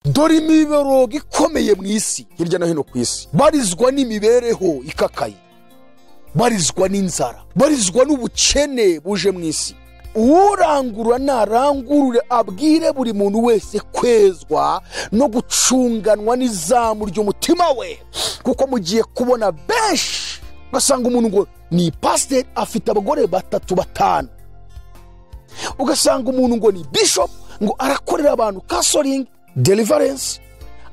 dore imiborogo ikomeye mu isi hirya no hino ku isi barizwa n'imibereho ikakaye barizwa n'inzara barizwa n'ubukene buje mu isi urangurura narangurure abwire buri muntu wese kwezwa no gucunganwa n'izamu ry'umutima we kuko mugiye kubona benshi ugasanga umuntu ngo ni pasiteri afite abagore batatu batanu ugasanga umuntu ngo ni bishopu ngo arakorera abantu kasoringi derivarensi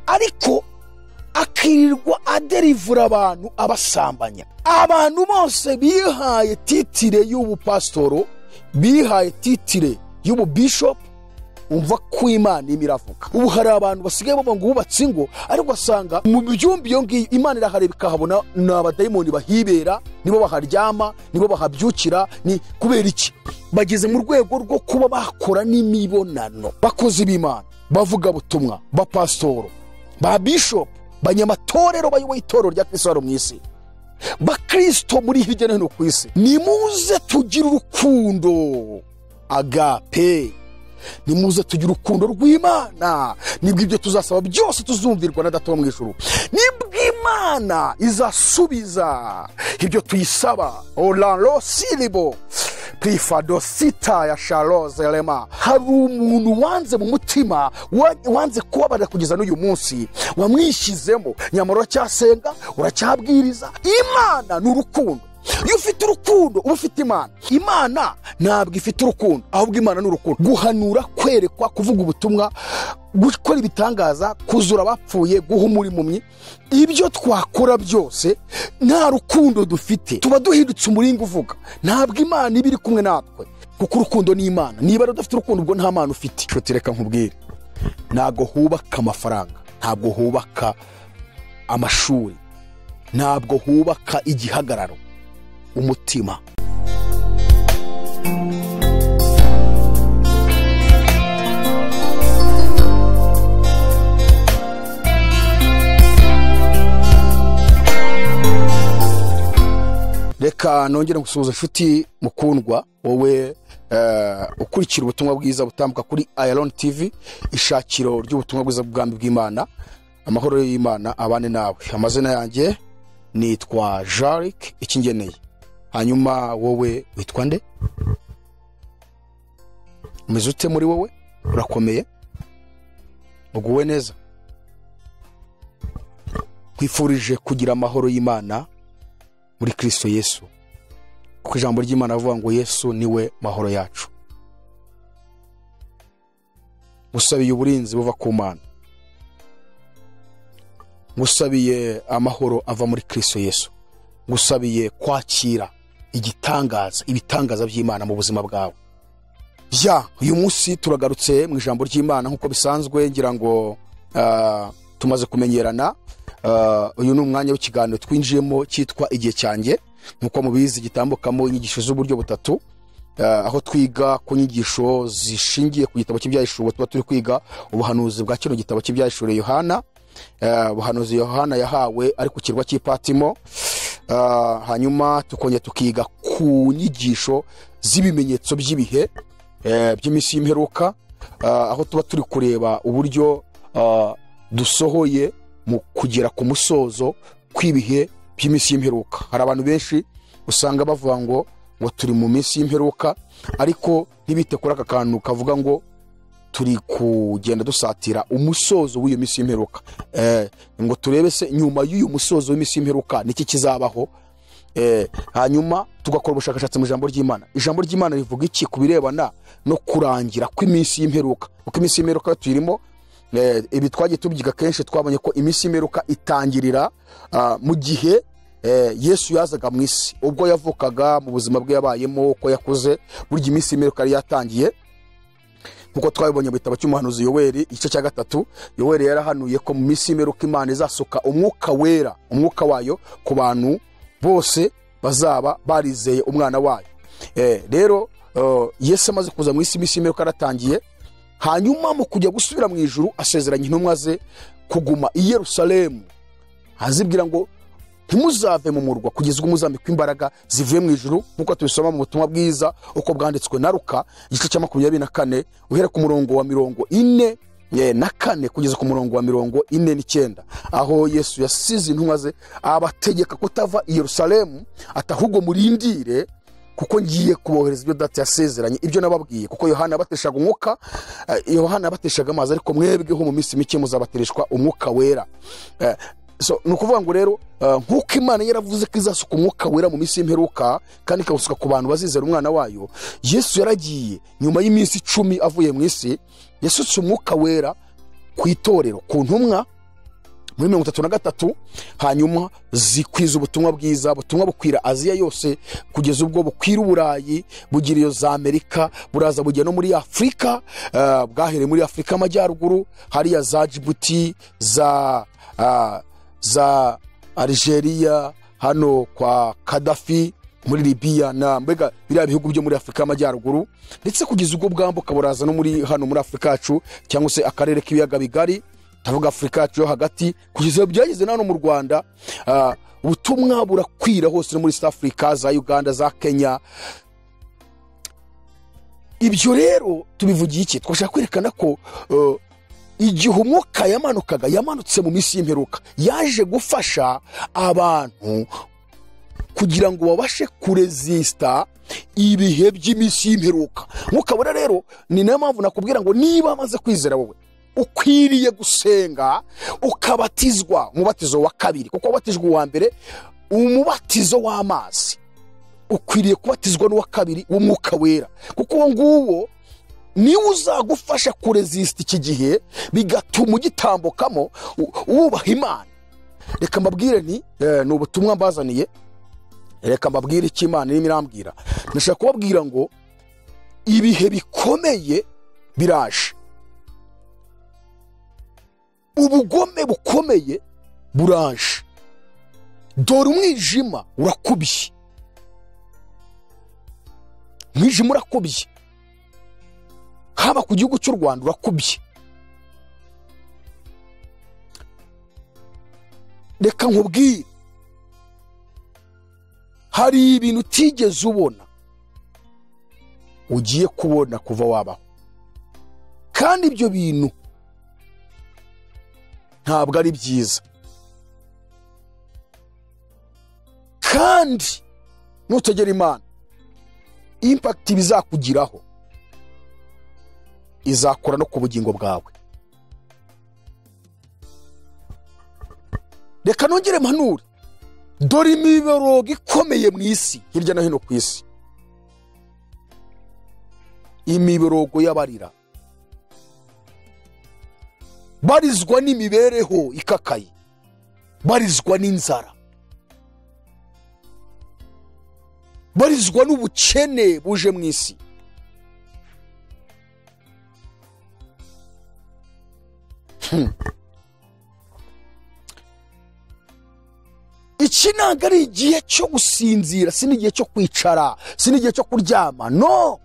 ariko akirirwa aderivura abantu abasambanya abantu bose bihaye titire y'ubupasitoro bihaye titire y'ububishopu umva ko imana irimo iravuga ubu hari abantu basigaye bavuga ngo bubatse ingo ariko ugasanga mu byumba iyo ngiyo imana irahareba ikahabona ni abadayimoni bahibera nibo baharyama nibo bahabyukira ni kubera iki bageze mu rwego rwo kuba bakora n'imibonano bakozi b'imana bavuga butumwa ba pasitoro ba bishopu banyamatorero bayoboye itorero rya kirisito mu isi bakirisito muri hirya no hino ku isi nimuze tugire urukundo agape nimuze tugire urukundo rw'imana nibwo ibyo tuzasaba byose tuzumvirwa na data wo mu ijoro nibwo imana izasubiza ibyo tuyisaba oraro siribo purifado sita ya sharoze rema hari umuntu wanze mu mutima wanze kubabarira kugeza n'uyu munsi wamwishyizemo nyamara uracyasenga uracyabwiriza imana ni urukundo iyo ufite urukundo uba ufite imana imana ntabwo ifite urukundo ahubwo imana ni urukundo guhanura kwerekwa kuvuga ubutumwa gukora ibitangaza kuzura abapfuye guha umurimo ibyo twakora byose nta rukundo dufite tuba duhindutse umuringa uvuga ntabwo imana iba iri kumwe natwe kuko urukundo ni imana niba udafite urukundo ubwo nta mana ufite inshuti reka nkubwire ntabwo hubaka amafaranga ntabwo hubaka amashuri ntabwo hubaka igihagararo umutima reka nongere gusuhuza inshuti mukundwa wowe ukurikira ubutumwa bwiza butambuka kuri ayaroni tivi ishakiro ry'ubutumwa bwiza bw'ubwami bw'imana amahoro y'imana abane nawe amazina yanjye nitwa jarike ikingeneye hanyuma wowe witwa nde umeze ute muri wowe urakomeye uguwe neza nkwifurije kugira amahoro y'imana muri kirisito yesu kuko ijambo ry'imana avuga ngo yesu niwe mahoro yacu ngusabiye uburinzi buva ku mana ngusabiye amahoro ava muri kirisito yesu ngusabiye kwakira igitangaza ibitangaza by'imana mu buzima bwawe ya uyu munsi turagarutse mu ijambo ry'imana nk'uko bisanzwe ngira ngo tumaze kumenyerana uyu ni umwanya w'ikiganiro twinjiyemo cyitwa igihe cyanjye nk'uko mubizi gitambukamo inyigisho z'uburyo butatu aho twiga ku nyigisho zishingiye ku gitabo cy'ibyahishuro tuba turi kwiga ubuhanuzi bwa kino gitabo cy'ibyahishuro yohana ubuhanuzi yohana yahawe ari ku kirwa cy'ipatimo hanyuma tukongera tukiga ku nyigisho z'ibimenyetso by'ibihe by'iminsi y'imperuka aho tuba turi kureba uburyo dusohoye mu kugera ku musozo kw'ibihe by'iminsi y'imperuka hari abantu benshi usanga bavuga ngo ngo turi mu minsi y'imperuka ariko ntibite kuri aka kantu kavuga ngo turi kugenda dusatira umusozo w'iyo minsi y'imperuka ngo turebe se nyuma y'uyu musozo w'iminsi y'imperuka niki kizabaho hanyuma tugakora ubushakashatsi mu ijambo ry'imana ijambo ry'imana rivuga iki ku birebana no kurangira kw'iminsi y'imperuka kuko iminsi y'imperuka tuyirimo ibi twagiye tubyiga kenshi twabonye ko iminsi y'imperuka itangirira mu gihe yesu yazaga mu isi ubwo yavukaga mu buzima bwe yabayemo uko yakuze burya iminsi y'imperuka yari yatangiye nk'uko twabibonye mu gitabo cy'umuhanuzi yoweri igice cya gatatu yoweri yarahanuye ko mu minsi y'imperuka imana izasuka umwuka wera umwuka wayo ku bantu bose bazaba barizeye umwana wayo rero yesu amaze kuza mu isi iminsi y'imperuka yaratangiye hanyuma mu kujya gusubira mu ijuru asezeranye intumwa ze kuguma i yerusalemu azibwira ngo ntimuzave mu murwa kugeza ubwo muzambikwa imbaraga zivuye mu ijuru nk'uko tubisoma mu butumwa bwiza uko bwanditswe na ruka igice cya makumyabiri na kane uhera ku murongo wa mirongo ine Eh, na kane kugeza ku murongo wa mirongo ine n'icyenda aho yesu yasize intumwa ze abategeka kutava i yerusalemu atahubwo murindire kuko ngiye kubohereza ibyo data yasezeranye ibyo nababwiye kuko yohana yabateshaga umwuka eh, yohana yabateshaga amazi ariko mwebweho mu minsi mike muzabatereshwa umwuka wera Eh, so ni ukuvuga ngo rero eh, nk'uko imana yaravuze ko izasuka umwuka wera mu minsi y'imperuka kandi ikawusuka ku bantu bazizera umwana wayo yesu yaragiye nyuma y'iminsi icumi avuye mu isi yasutse umwuka wera ku itorero ku ntumwa muri mirongo itatu na gatatu hanyuma zikwiza ubutumwa bwiza ubutumwa bukwira aziya yose kugeza ubwo bukwira uburayi bugira iyo za amerika buraza bugera no muri afurika eh, bwahereye muri afurika amajyaruguru hariya za jibuti za ah, za algeria hano kwa kadafi muri libiya na mbega biriya bihugu byo muri afurika y'amajyaruguru ndetse kugeza ubwo bwambuka buraza no muri hano muri afurika yacu cyangwa se akarere k'ibiyaga bigari ndavuga afurika yacu yo hagati kugeza iyo byageze na hano mu rwanda ah, ubutumwa burakwira hose no muri south africa za uganda za kenya ibyo rero tubivugiye iki twashaka kwerekana ko eh, igihe umwuka yamanukaga yamanutse mu minsi y'imperuka yaje gufasha abantu kugira ngo babashe kurezisita ibihe by'iminsi y'imperuka mwuka wera rero ni nayo mpamvu nakubwira ngo niba amaze kwizera wowe ukwiriye gusenga ukabatizwa umubatizo wa kabiri kuko wabatijwe uwa mbere umubatizo w'amazi ukwiriye kubatizwa n'uwa kabiri w'umwuka wera kuko uwo nguwo niwe uzagufasha kurezisita iki gihe bigatuma ugitambukamo u- wubaha imana reka mbabwire nti eh, ni ubutumwa mbazaniye reka mbabwire icyo imana irimo irambwira ndashaka kubabwira ngo ibihe bikomeye biraje ubugome bukomeye buraje dore umwijima urakubye umwijima urakubye haba ku gihugu cy'u rwanda urakubye reka nkubwire hari ibintu utigeze ubona ugiye kubona kuva wabaho kandi ibyo bintu ntabwo ari byiza kandi nutegera imana impakiti bizakugiraho izakora no ku bugingo bwawe reka nongere mpanure dore imiborogo ikomeye mu isi hirya no hino ku isi imiborogo y'abarira barizwa n'imibereho ikakaye barizwa n'inzara barizwa n'ubukene buje mu isi iki ntabwo ari igihe cyo gusinzira si n'igihe cyo kwicara si n'igihe cyo kuryama no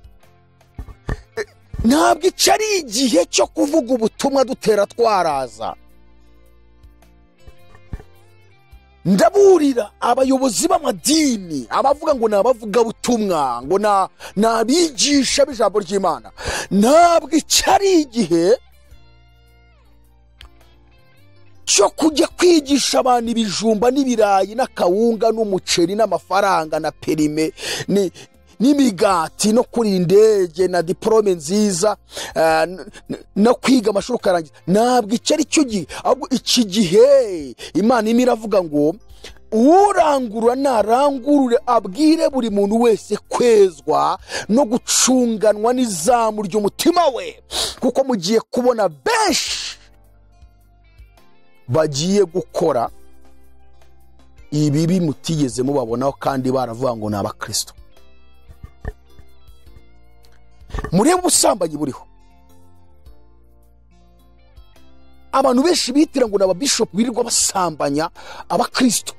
Eh, ntabwo iki ari igihe cyo kuvuga ubutumwa dutera twaraza ndaburira abayobozi b'amadini abavuga ngo ni abavugabutumwa ngo na- ni abigisha b'ijambo ry'imana ntabwo iki ari igihe cyo kujya kwigisha abantu ibijumba n'ibirayi n'akawunga n'umuceri n'amafaranga na perime ni- n'imigati no kuri indege na diporome nziza eh, n- n- no kwiga amashuri ukarangiza ntabwo icyo ari cyo gihe ahubwo iki gihe imana irimo iravuga ngo urangurura narangurure abwire buri muntu wese kwezwa no gucunganwa n'izamu ry'umutima we kuko mugiye kubona benshi bagiye gukora ibibi mutigeze mubabonaho kandi baravuga ngo ni abakristo murebe ubusambanyi buriho abantu benshi bitira ngo ni ababishopu birirwa basambanya abakristo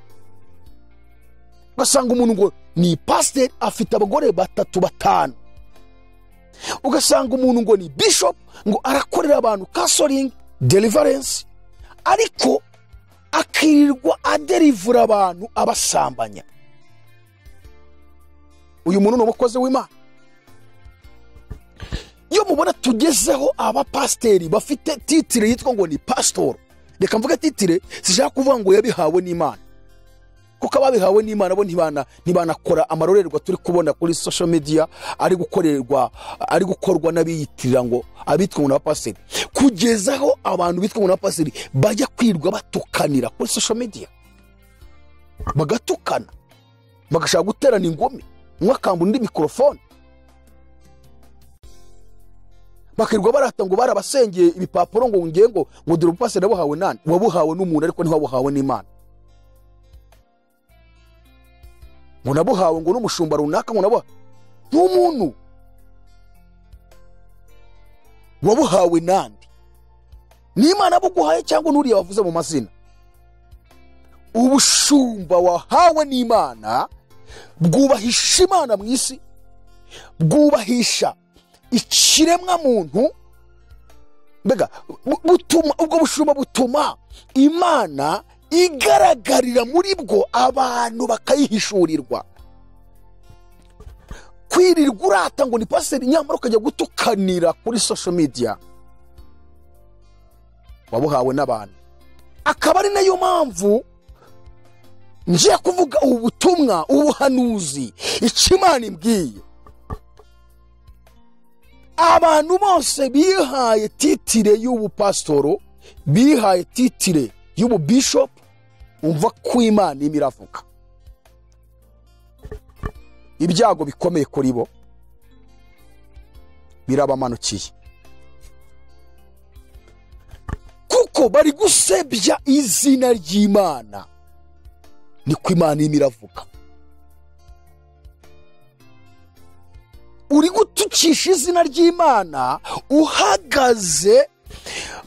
ugasanga umuntu ngo ni pasiteri afite abagore batatu batanu ugasanga umuntu ngo ni bishopu ngo arakorera abantu kasoringi delivarensi ariko akirirwa aderivura abantu abasambanya uyu muntu ni umukozi w'imana iyo mubona tugezeho abapasiteri bafite titire yitwa ngo ni pasitoro reka mvuge titire zishaka kuvuga ngo yabihawe n'imana kuko ababihawe n'imana bo ntibana ntibanakora amarorerwa turi kubona kuri social media ari gukorerwa ari gukorwa n'abiyitirira ngo abitwa ngo n'abapasiteri kugeza aho abantu bitwa ngo n'abapasiteri bajya kwirwa batukanira kuri social media bagatukana bagashaka guterana ingumi umwe akambura undi mikorofone bakirirwa barata ngo barabasengeye ibipapuro ngo ngiye ngo ngo dore ubupasiteri wabuhawe nani wabuhawe n'umuntu ariko ntiwabuhawe n'imana ngo nabuhawe ngo n'umushumba runaka ngo nabuhawe n'umuntu wabuhawe nandi n'imana abuguhaye cyangwa n'uriya wavuze mu mazina ubushumba wahawe n'imana bwubahisha imana mu isi bwubahisha ikiremwa muntu mbega bu- butuma ubwo bushumba butuma imana igaragarira muri bwo abantu bakayihishurirwa kwirirwa urata ngo ni pasiteri nyamara ukajya gutukanira kuri social media wabuhawe n'abantu akaba ari nayo mpamvu ngiye kuvuga ubu butumwa ubuhanuzi icyo imana imbwiye abantu bose bihaye titire y'ubupasitoro bihaye titire y'ububishopu umva ko imana irimo iravuga ibyago bikomeye kuri bo birabamanukiye kuko bari gusebya izina ry'imana niko imana irimo iravuga uri gutukisha izina ry'imana uhagaze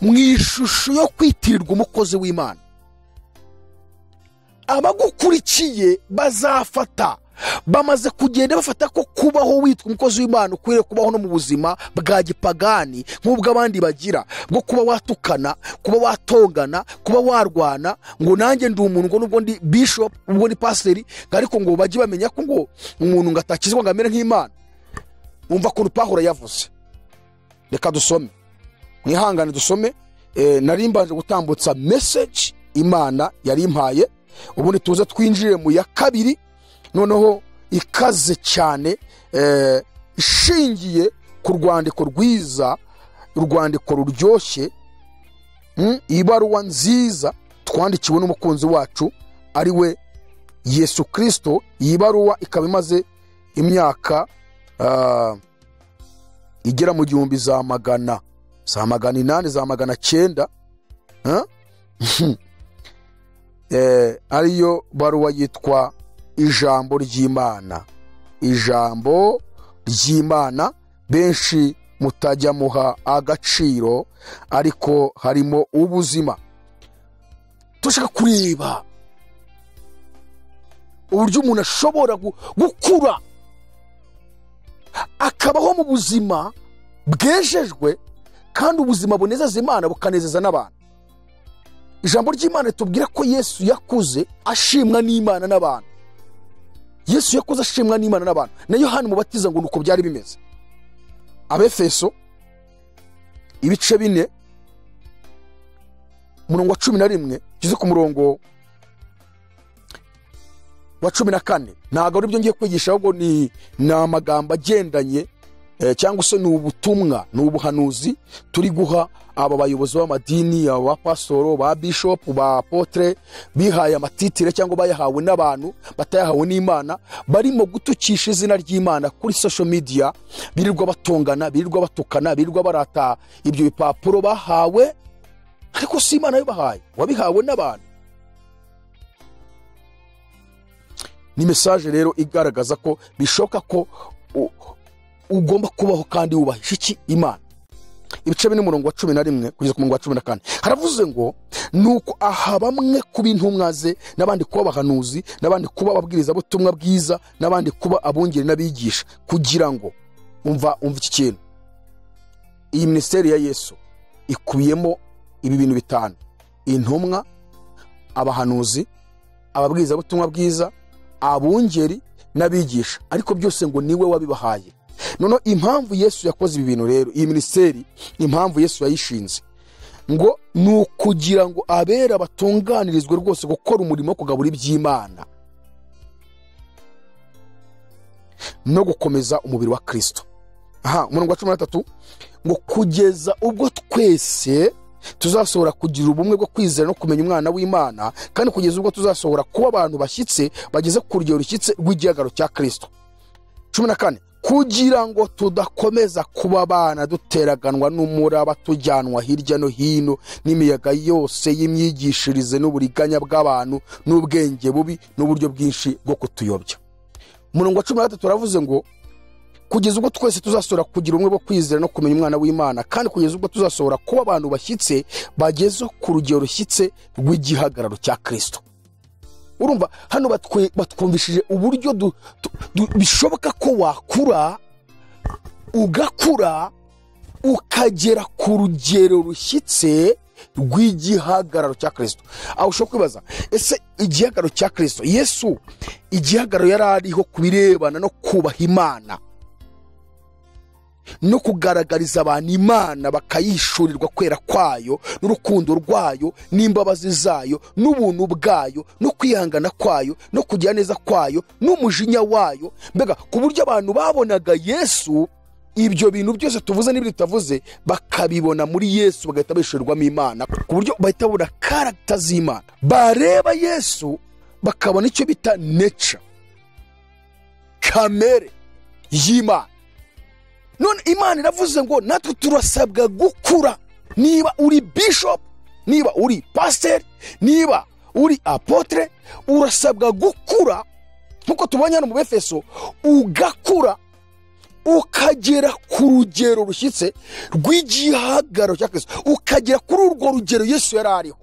mu ishusho yo kwitirirwa umukozi w'imana abagukurikiye bazafata bamaze kugenda bafata ko kubaho witwa umukozi w'imana ukwiriye kubaho no mu buzima bwa gipagani nk'ubwo abandi bagira bwo kuba watukana kuba watongana kuba warwana ngo nanjye ndi umuntu ngo nubwo ndi bishop ubwo ndi pasiteri ariko ngo bajye bamenya ko ngo umuntu ngo atakizwa ngo amere nk'imana umva ukuntu pahuro yavuze reka dusome mwihangane dusome Eh, nari mbanje gutambutsa meseji imana yari impaye ubundi tuze twinjire mu ya kabiri noneho ikaze cyane eh, ishingiye ku rwandiko rwiza urwandiko ruryoshye mm, ibaruwa nziza twandikiwe n'umukunzi wacu ari we yesu kirisito iyi baruwa ikaba imaze imyaka ah, igera mu gihumbi za magana za magana inani za magana cyenda ah? eh, ariyo baruwa yitwa ijambo ry'imana ijambo ry'imana benshi mutajya muha agaciro ariko harimo ubuzima turashaka kureba uburyo umuntu ashobora gu- gukura akabaho mu buzima bwejejwe kandi ubuzima bunezeza imana bukanezeza n'abantu ijambo ry'imana ritubwira ko yesu yakuze ashimwa n'imana n'abantu yesu yakuze ashimwa n'imana n'abantu na yohani mubatiza ngo nuko byari bimeze abefeso ibice bine umurongo wa cumi na rimwe ngeze ku murongo wa cumi na kane ntabwo ari byo ngiye kwigisha ahubwo ni ni amagambo agendanye eh, cyangwa se ni ubutumwa ni ubuhanuzi turi guha aba bayobozi b'amadini aba pasoro ba bishopu ba potere bihaye amatitire cyangwa bayahawe n'abantu batayahawe n'imana barimo gutukisha izina ry'imana kuri social media birirwa batongana birirwa batukana birirwa barata ibyo bipapuro bahawe ariko si imana yabibahaye wabihawe n'abantu ni mesaje rero igaragaza ko bishoboka ko u- ugomba kubaho kandi wubahisha iki imana ibice bine umurongo wa cumi na rimwe kugeza ku murongo wa cumi na kane haravuze ngo nuko aha bamwe kuba intumwa ze n'abandi kuba abahanuzi n'abandi kuba ababwirizabutumwa bwiza n'abandi kuba abungeri n'abigisha kugira ngo umva umva iki kintu iyi minisiteri ya yesu ikubiyemo ibi bintu bitanu intumwa abahanuzi ababwirizabutumwa bwiza abungeri n'abigisha ariko byose ngo niwe wabibahaye noneho impamvu yesu yakoze ibi bintu rero iyi minisiteri impamvu yesu yayishinze ngo ni ukugira ngo abera batunganirizwe rwose gukora umurimo wo kugabura iby'imana no gukomeza umubiri wa kirisito aha umurongo wa cumi na gatatu ngo kugeza ubwo twese tuzasohora kugira ubumwe bwo kwizera no kumenya umwana w'imana kandi kugeza ubwo tuzasohora kuba abantu bashyitse bageze ku rugero rushyitse rw'igihagaro cya kirisito cumi na kane kugira ngo tudakomeza kuba abana duteraganwa n'umuraba tujyanwa hirya no hino n'imiyaga yose y'imyigishirize n'uburiganya bw'abantu n'ubwenge bubi n'uburyo bwinshi bwo kutuyobya umurongo wa cumi na gatatu uravuze ngo kugeza ubwo twese tuzasohora kugira ubumwe bwo kwizera no kumenya umwana w'imana kandi kugeza ubwo tuzasohora kuba abantu bashyitse bageze ku rugero rushyitse rw'igihagararo cya kirisito urumva hano batwe- batwumvishije uburyo du- tu- du- bishoboka ko wakura ugakura ukagera ku rugero rushyitse rw'igihagararo cya kirisito aho ushobora kwibaza ese igihagararo cya kirisito yesu igihagararo yari ariho ku birebana no kubaha imana no kugaragariza abantu imana bakayishurirwa kwera kwayo n'urukundo rwayo n'imbabazi zayo n'ubuntu bwayo no kwihangana kwayo no kugira neza kwayo n'umujinya wayo mbega ku buryo abantu babonaga yesu ibyo bintu byose tuvuze n'ibyo tutavuze bakabibona muri yesu bagahita bishurirwamo imana ku buryo bahita babona karagita z'imana bareba yesu bakabona icyo bita neca kamere y'imana none imana iravuze ngo natwe turasabwa gukura niba uri bishop niba uri pasiteri niba uri apotere urasabwa gukura nk'uko tubonye hano mu befeso ugakura ukagera ku rugero rushyitse rw'igihagararo cya kirisito ukagera kuri urwo rugero yesu yari ariho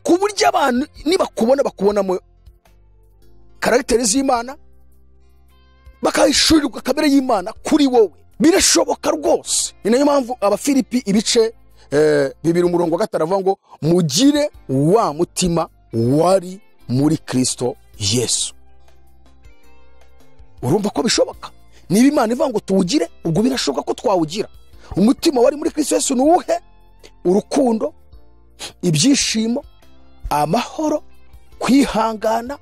ku buryo abantu nibakubona bakubonamo karagiteri z'imana bakayishurirwa kamere y'imana kuri wowe birashoboka rwose ni nayo mpamvu abafilipi ibice eh, bibiri umurongo wa gatanu avuga ngo mugire wa mutima wari muri kirisito yesu urumva ko bishoboka niba imana ivuga ngo tuwugire ubwo birashoboka ko twawugira umutima wari muri kirisito yesu ni uwuhe urukundo ibyishimo amahoro kwihangana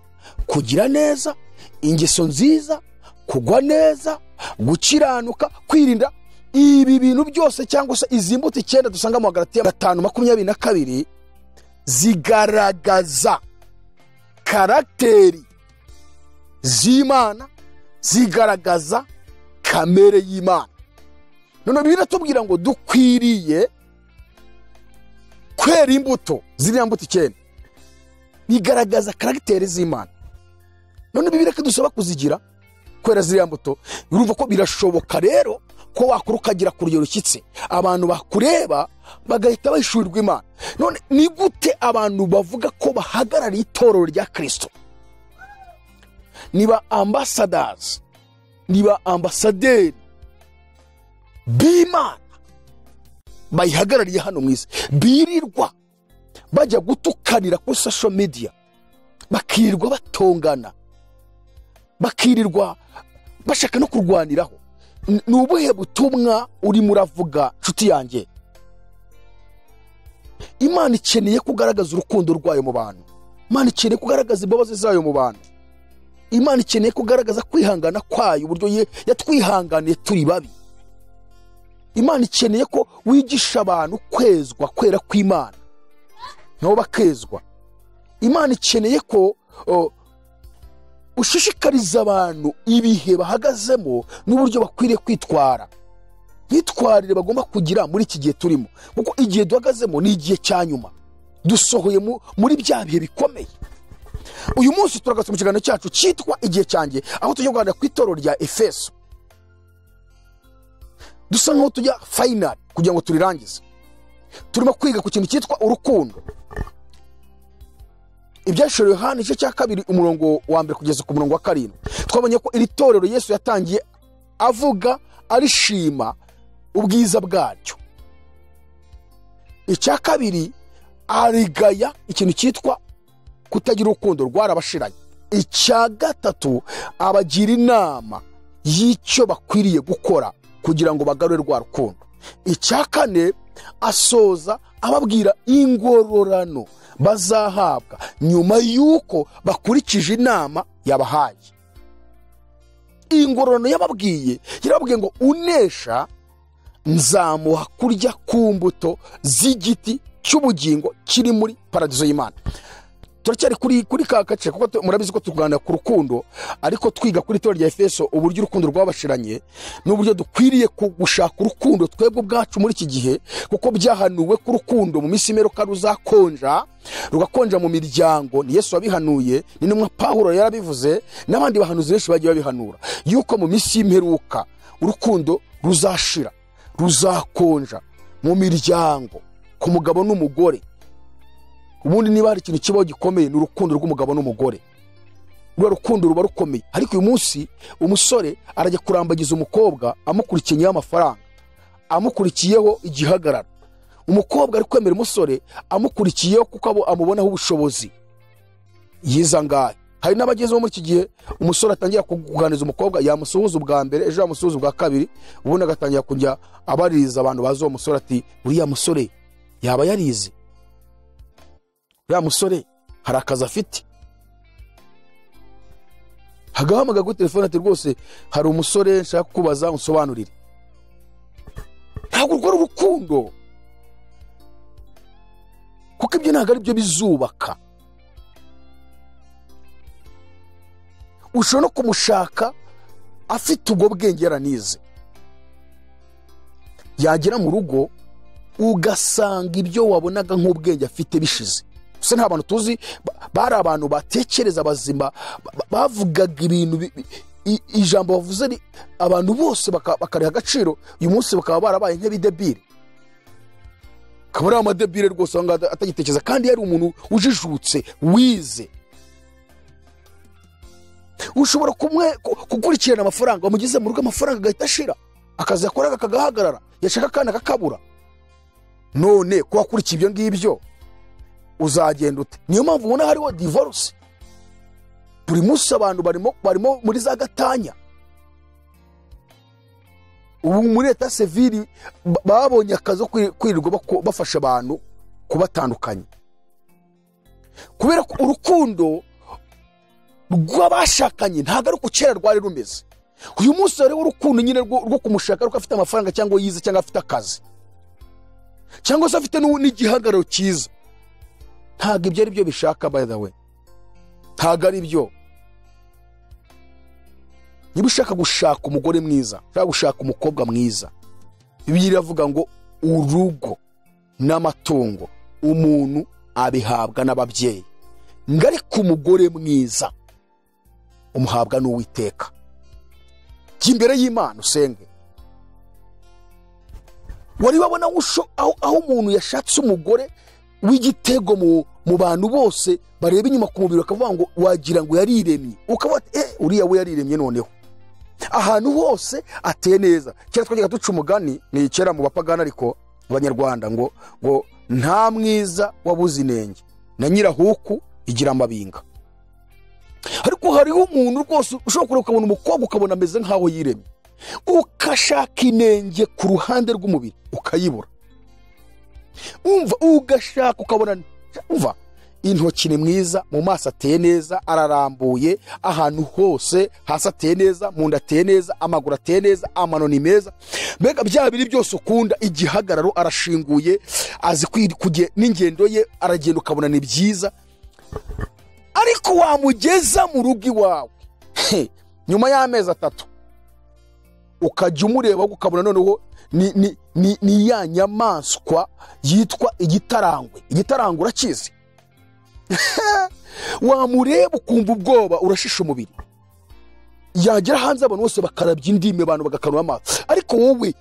kugira neza ingeso nziza kugwa neza gukiranuka kwirinda ibi bintu byose cyangwa se izi mbuto icyenda dusanga mu hagaratiya gatanu makumyabiri na kabiri zigaragaza karagiteri z'imana zigaragaza kamere y'imana none biratubwira ngo dukwiriye kwera imbuto ziriya mbuto icyenda bigaragaza karagiteri z'imana none bibiri ko dusaba kuzigira kwera ziriya mbuto urumva ko birashoboka rero ko wakura ukagera ku rugero rushyitse abantu bakureba bagahita bashurirwa imana none ni gute abantu bavuga ko bahagarariye itorero rya kirisito niba ambasadazi niba ambasaderi b'imana bayihagarariye hano mu isi birirwa bajya gutukanira kuri sosho mediya bakirirwa batongana bakirirwa bashaka no kurwaniraho N- ni ubuhe butumwa urimo uravuga nshuti yanjye imana ikeneye kugaragaza urukundo rwayo mu bantu imana ikeneye kugaragaza imbabazi zayo mu bantu imana ikeneye kugaragaza kwihangana kwayo uburyo ye- yatwihanganiye turi babi imana ikeneye ko wigisha abantu kwezwa kwera kw'imana nabo bakezwa imana ikeneye ko o, ushishikariza abantu ibihe bahagazemo n'uburyo bakwiriye kwitwara myitwarire bagomba kugira muri iki gihe turimo kuko igihe duhagazemo ni igihe cya nyuma dusohoye mu- muri bya bihe bikomeye uyu munsi turagaruka mu kiganiro cyacu cyitwa igihe cyanjye aho tujya kuganira ku itorero rya efeso dusa nk'aho tujya fayinari kugira ngo turirangize turimo kwiga ku kintu cyitwa urukundo ibyashoreye yohani igice cya kabiri umurongo wa mbere kugeza ku murongo wa karindwi twabonye ko iri torero yesu yatangiye avuga arishima ubwiza bwaryo icya kabiri arigaya ikintu cyitwa kutagira urukundo rwarabashiranye icya gatatu abagira inama y'icyo bakwiriye gukora kugira ngo bagarure rwa rukundo icya kane asoza ababwira ingororano bazahabwa nyuma y'uko bakurikije inama yabahaye ingororano yababwiye yarababwiye ngo unesha nzamuha kurya ku mbuto z'igiti cy'ubugingo kiri muri paradizo y'imana turacyari kuri kuri ka gace kuko tu- murabizi ko tuganira ku rukundo ariko twiga kuri itorero rya efeso uburyo urukundo rwabashiranye n'uburyo dukwiriye ku- gushaka urukundo twebwe ubwacu muri iki gihe kuko byahanuwe ko urukundo mu minsi y'imperuka ruzakonja rugakonja mu miryango ni yesu wabihanuye ni n'umwe pawulo yarabivuze n'abandi bahanuzi benshi bagiye babihanura yuko mu minsi y'imperuka urukundo ruzashira ruzakonja mu miryango ku mugabo n'umugore ubundi niba hari ikintu kibaho gikomeye ni urukundo rw'umugabo n'umugore rwa rukundo ruba rukomeye ariko uyu munsi umusore arajya kurambagiza umukobwa amukurikiye nyuma y'amafaranga amukurikiyeho igihagararo umukobwa ari kwemera umusore amukurikiyeho kuko abo amubonaho ubushobozi yizangaye hari n'abagezeho muri iki gihe umusore atangira kuganiriza umukobwa yamusuhuza ubwa mbere ejo yamusuhuza ubwa kabiri ubundi agatangira kujya abaririza abantu bazi uwo musore ati uriya musore yaba yarize uriya musore hari akazi afite hagahamagara kuri telefone ati rwose hari umusore nshaka kubaza unsobanurire ntabwo urwo ari urukundo kuko ibyo ntabwo ari byo bizubaka ushobora no kumushaka afite ubwo bwenge yaranize yagera mu rugo ugasanga ibyo wabonaga nk'ubwenge afite bishize se nta bantu tuzi ba- bari abantu batekereza bazima ba- ba- bavugaga ibintu bi- bi- i- ijambo bavuze ri- abantu bose baka- bakariha agaciro uyu munsi bakaba barabaye nk'abidebire akaba ari amadebire rwose aho ngaho ata- atagitekereza kandi yari umuntu ujijutse wize ushobora kumwe ku- gukurikirana amafaranga wamugeze mu rugo amafaranga agahita ashira akazi yakoraga kagahagarara yashaka akana akakabura none kuba akurikiye ibyo ngibyo uzagenda ute niyo mpamvu ubona hariho divorce buri munsi abantu barimo barimo muri za gatanya ubu muri leta seviri ba- babonye akazi ko kwi- kwirirwa bako- bafasha abantu kubatandukanya kubera ko urukundo rw'abashakanye ntabwo ari uko kera rwari rumeze uyu munsi hariho urukundo nyine rwo rwo kumushaka ariko afite amafaranga cyangwa yize cyangwa afite akazi cyangwa se afite n'u- n'igihagararo cyiza ntabwo ibyo ari byo bishaka by the way ntabwo ari byo niba ushaka gushaka umugore mwiza ushaka gushaka umukobwa mwiza bibiri iravuga ngo urugo n'amatungo umuntu abihabwa n'ababyeyi ngo ariko umugore mwiza umuhabwa n'uwiteka jya imbere y'imana usenge wari wabona aho usho- aho aho umuntu yashatse umugore w'igitego mu mu bantu bose bareba inyuma ku mubiri bakavuga ngo wagira ngo yariremye ukaba wati, eh uriya we yariremye noneho ahantu hose ateye neza kera twajyaga duca umugani ni kera mu bapagani ariko abanyarwanda ngo ngo nta mwiza wabuze inenge na nyirahuku igira amabinga ariko hariho umuntu rwose ushobora kureba ukabona umukobwa ukabona ameze nk'aho yiremye ukashaka inenge ku ruhande rw'umubiri ukayibura umva ugashaka ukabona umva intoki ni mwiza mu maso ateye neza ararambuye ahantu hose hasi ateye neza mu nda ateye neza amaguru ateye neza amano ni meza mbega bya biri byose ukunda igihagararo arashinguye azi kwiri- kuge- n'ingendo ye aragenda ukabona ni byiza ariko wamugeza mu rugo iwawe he, nyuma y'amezi atatu ukajya umureba ukabona noneho ni, ni, ni, ni ya nyamaswa yitwa igitarangwe igitarangwe urakizi wamureba ukumva ubwoba urashisha umubiri yagera hanze abantu bose bakarabya indimi abantu bagakanura amaso ariko wowe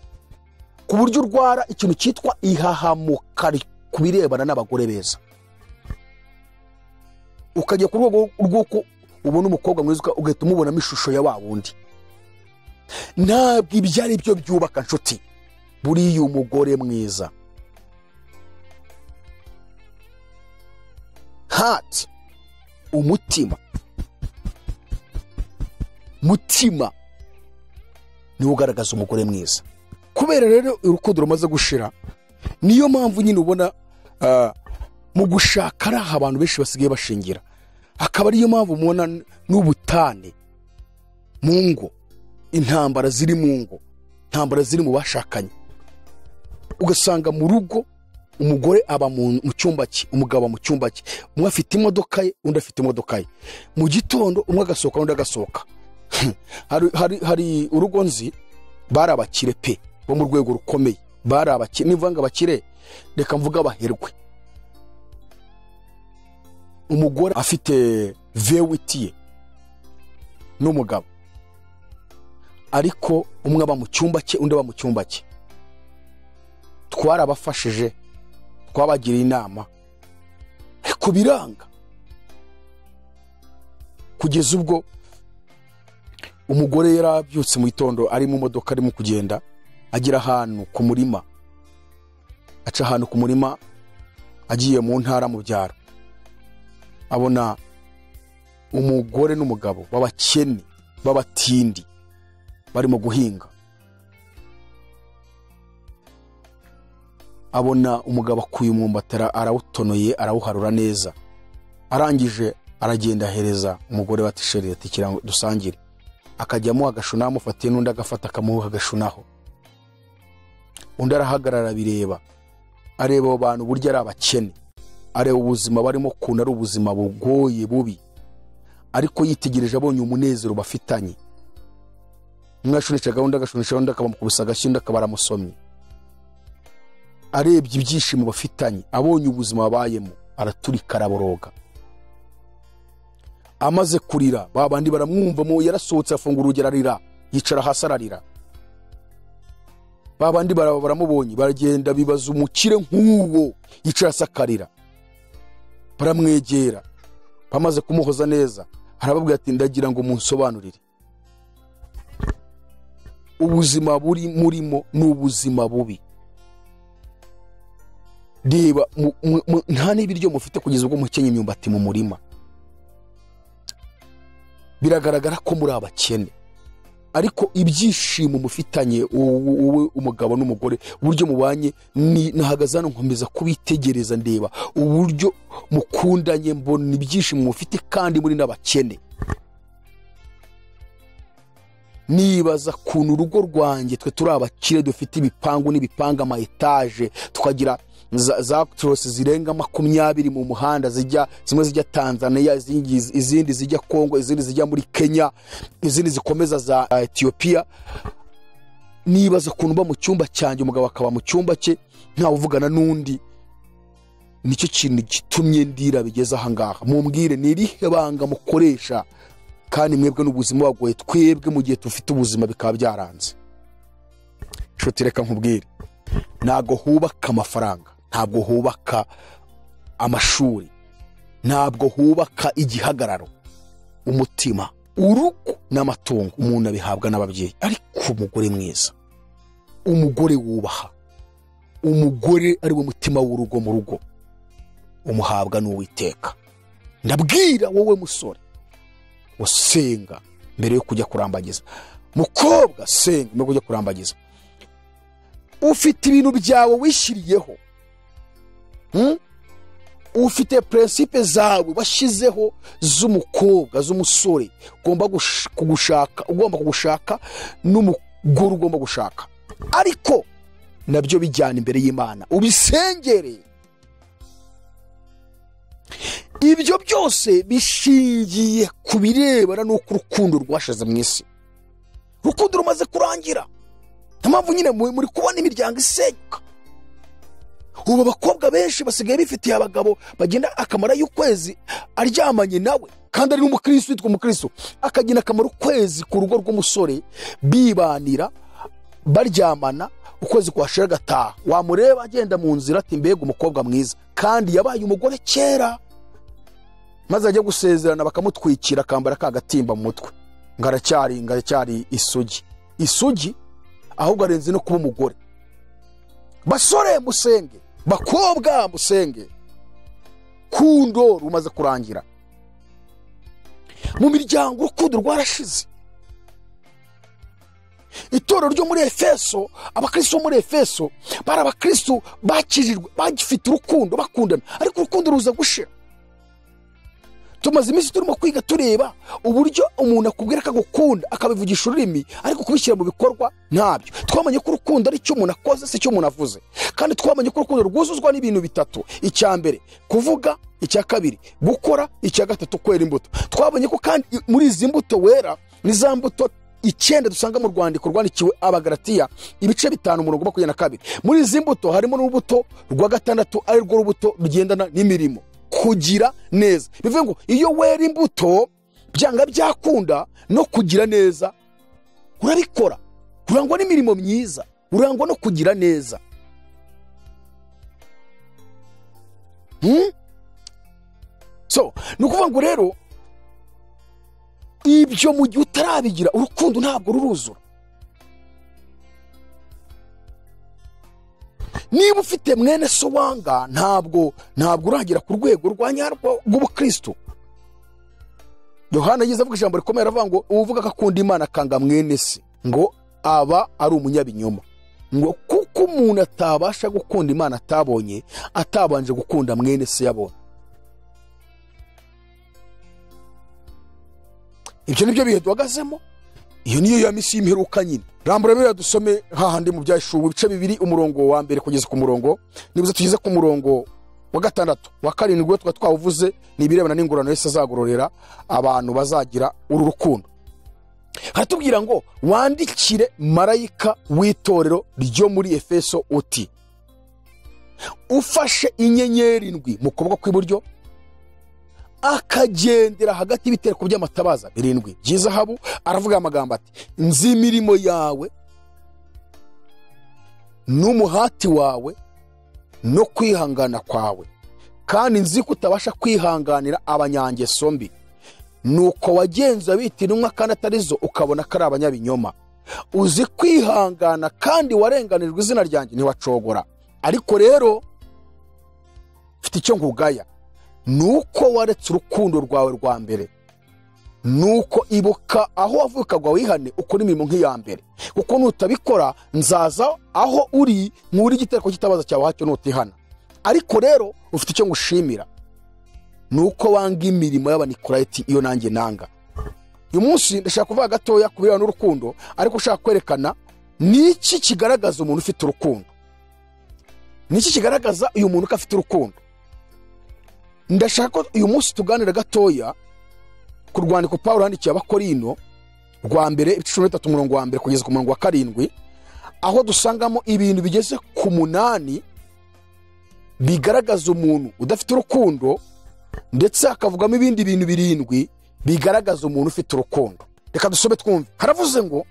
ku buryo urwara ikintu cyitwa ihahamuka ri- ku birebana n'abagore beza ukajya ku rwego rw'uko ubona umukobwa mwiza uka- ugahita umubonamo ishusho ya wa wundi ntabwo ibyo ari byo byubaka nshuti buriya umugore mwiza hati umutima mutima niwe ugaragaza umugore mwiza kubera rero urukundo rumaze gushira niyo mpamvu nyine ubona ah, mu gushaka ari aho abantu benshi basigaye bashingira akaba ariyo mpamvu mubona n'ubutane mu ngo intambara ziri mu ngo intambara ziri mu bashakanye ugasanga mu rugo umugore aba mu mu cyumba cye umugabo aba mu cyumba cye umwe afite imodoka ye undi afite imodoka ye mu gitondo umwe agasohoka undi agasohoka hari, hari, hari urugo nzi bari abakire pe bo mu rwego rukomeye bari abakire nivuga ngo abakire reka mvuge abaherwe umugore afite vewiti ye n'umugabo ariko umwe aba mu cyumba cye undi aba mu cyumba cye twarabafashije twabagiriye inama ariko biranga kugeza ubwo umugore yari abyutse mu gitondo ari mu modoka arimo kugenda agera ahantu ku murima aca ahantu ku murima agiye mu ntara mu byaro abona umugore n'umugabo b'abakene b'abatindi barimo guhinga abona umugabo akuye umwumbati ara- arawutonoye arawuharura neza arangije aragenda ahereza umugore batishereye ati "Kira ngo dusangire akajyamo agashuna amufatiye n'undi agafata akamuha agashunaho undi arahagarara abireba areba abo bantu burya ari abakene areba ubuzima barimo ukuntu ari ubuzima bugoye bubi ariko yitegereje abonye umunezero bafitanye umwe ashunisha gahunda agashunisha undi akamukubisa agashyi undi akaba aramusomye arebye ibyishimo bafitanye abonye ubuzima babayemo araturika araboroga amaze kurira ba bandi baramwumvamo yarasohotse afungura urugero ararira yicara hasi ararira ba bandi bara- baramubonye baragenda bibaza umukire nk'uwo yicara hasi akarira baramwegera bamaze kumuhoza neza arababwira ati ndagira ngo munsobanurire ubuzima buri murimo ni ubuzima bubi reba mu- mu- mu- nta n'ibiryo mufite kugeza ubwo mukenye imyumbati mu murima biragaragara ko muri abakene ariko ibyishimo mufitanye wowe wowe umugabo n'umugore uburyo mubanye ni- nahagaze hano nkomeza kubitegereza ndeba uburyo mukundanye mbona ibyishimo mufite kandi muri n'abakene nibaza kuntu urugo rwanjye twe turi abakire dufite ibipangu n'ibipanga ama etaje tukagira za, za torosi zirenga makumyabiri mu muhanda zijya zimwe zijya tanzania izindi, izindi zijya kongo izindi zijya muri kenya izindi zikomeza za uh, etiyopiya nibaza ukuntu uba mu cyumba cyanjye umugabo akaba mu cyumba cye ntawe uvugana n'undi nicyo kintu gitumye ndira bigeze ahangaha mumbwire ni irihe banga mukoresha kandi mwebwe n'ubuzima bagoye twebwe mu gihe dufite ubuzima bikaba byaranze nshuti reka nkubwire ntabwo hubaka amafaranga ntabwo hubaka amashuri ntabwo hubaka igihagararo umutima urugo n'amatungo umuntu abihabwa n'ababyeyi ariko umugore mwiza umugore wubaha umugore ari we mutima w'urugo mu rugo umuhabwa n'uwiteka ndabwira wowe musore usenga mbere yo kujya kurambagiza mukobwa senga mbere yo kujya kurambagiza ufite ibintu byawe wishyiriyeho Hmm? ufite prinsipe zawe washyizeho z'umukobwa z'umusore ugomba gush- kugushaka ugomba kugushaka n'umugore ugomba gushaka ariko nabyo bijyana imbere y'imana ubisengereye ibyo byose bishingiye ku birebana n'uko urukundo rwashize mu isi urukundo rumaze kurangira niyo mpamvu nyine mu- muri kubona imiryango isenyuka ubu abakobwa benshi basigaye bifitiye abagabo bagenda akamaro y'ukwezi aryamanye nawe kandi ari n'umukirisitu witwa umukirisitu akagira akamaro ukwezi ku rugo rw'umusore bibanira baryamana ukwezi kwashira agataha wamureba agenda mu nzira ati mbega umukobwa mwiza kandi yabaye umugore kera maze ajya gusezerana bakamutwikira akambara ka gatimba mu mutwe ngo aracyari ngo aracyari isugi isugi ahubwo arenze no kuba umugore basore musenge bakobwa musenge kundo rumaze kurangira mu miryango urukundo rwarashize itorero ryo muri efeso abakristo bo muri efeso bari abakristo bakirijwe bagifite urukundo bakundana ariko urukundo ruza gushira tumaze iminsi turimo kwiga tureba uburyo umuntu akubwira ko agukunda akabivugisha ururimi ariko kubishyira mu bikorwa ntabyo twamenye ko urukundo ari icyo umuntu akoze si icyo umuntu avuze kandi twamenye ko urukundo rwuzuzwa n'ibintu bitatu icya mbere kuvuga icya kabiri gukora icya gatatu kwera imbuto twabonye ko kandi muri izi mbuto wera ni za mbuto icyenda dusanga mu rwandiko rwandikiwe abagaratiya ibice bitanu umurongo makumyabiri na kabiri muri izi mbuto harimo n'urubuto rwa gatandatu ari rwo rubuto rugendana n'imirimo kugira neza bivuga ngo iyo wera imbuto byanga byakunda no kugira neza urabikora urangwa n'imirimo myiza urangwa no kugira neza Hmm? so ni ukuvuga ngo rero ibyo mu gihe utarabigira urukundo ntabwo ruruzura niba ufite mwene so wanga ntabwo ntabwo uragera ku rwego rwa nyarwo rw'ubukristo yohana yagize avuga ijambo rikomeye aravuga ngo uvuga ko akunda imana akanga mwene se ngo aba ari umunyabinyoma ngo kuko umuntu atabasha gukunda imana atabonye atabanje gukunda mwene se yabonye ibyo ni byo bihe duhagazemo iyo niyo ya misi y'imperuka nyine rambura rero dusome hahandi mu byashubu ibice bibiri umurongo wa mbere kugeza ku murongo nibuze tugeze ku murongo wa gatandatu wa karindwi tuba twawuvuze ni ibirebana n'ingororano yose azagororera abantu bazagira uru rukundo haratubwira ngo wandikire marayika w'itorero ryo muri efeso uti ufashe inyenyeri indwi mu kuboko kw'iburyo akagendera hagati y'ibitereko by'amatabaza birindwi by'izahabu aravuga amagambo ati nzi imirimo yawe n'umuhati wawe no kwihangana kwawe kandi nzi ko utabasha kwihanganira abanyangeso mbi nuko wagenza bita intumwa kandi atari zo ukabona ko ari abanyabinyoma uzi kwihangana kandi warenganirwa izina ryanjye ntiwacogora ariko rero mfite icyo ngugaya nuko waretse urukundo rwawe rwa mbere nuko ibuka aho wavuka ngo wihane ukora imirimo nk'iya mbere kuko nutabikora nzaza aho uri nk'uri igitereko cy'itabaza cyawe hacyo nutihana ariko rero ufite icyo ngushimira nuko wanga imirimo y'abanikorayiti iyo nanjye nanga uyu munsi ndashaka kuvuga gatoya ku birebana n'urukundo ariko ushaka kwerekana ni iki kigaragaza umuntu ufite urukundo ni iki kigaragaza uyu muntu ko afite urukundo ndashaka ko uyu munsi tuganira gatoya ku rwandiko paul handikiye abakorino rwa mbere ibice cumi n'itatu umurongo wa mbere kugeza ku murongo wa karindwi aho dusangamo ibintu bigeze ku munani bigaragaza umuntu udafite urukundo ndetse hakavugamo ibindi bintu birindwi bigaragaza umuntu ufite urukundo reka dusome twumve haravuze ngo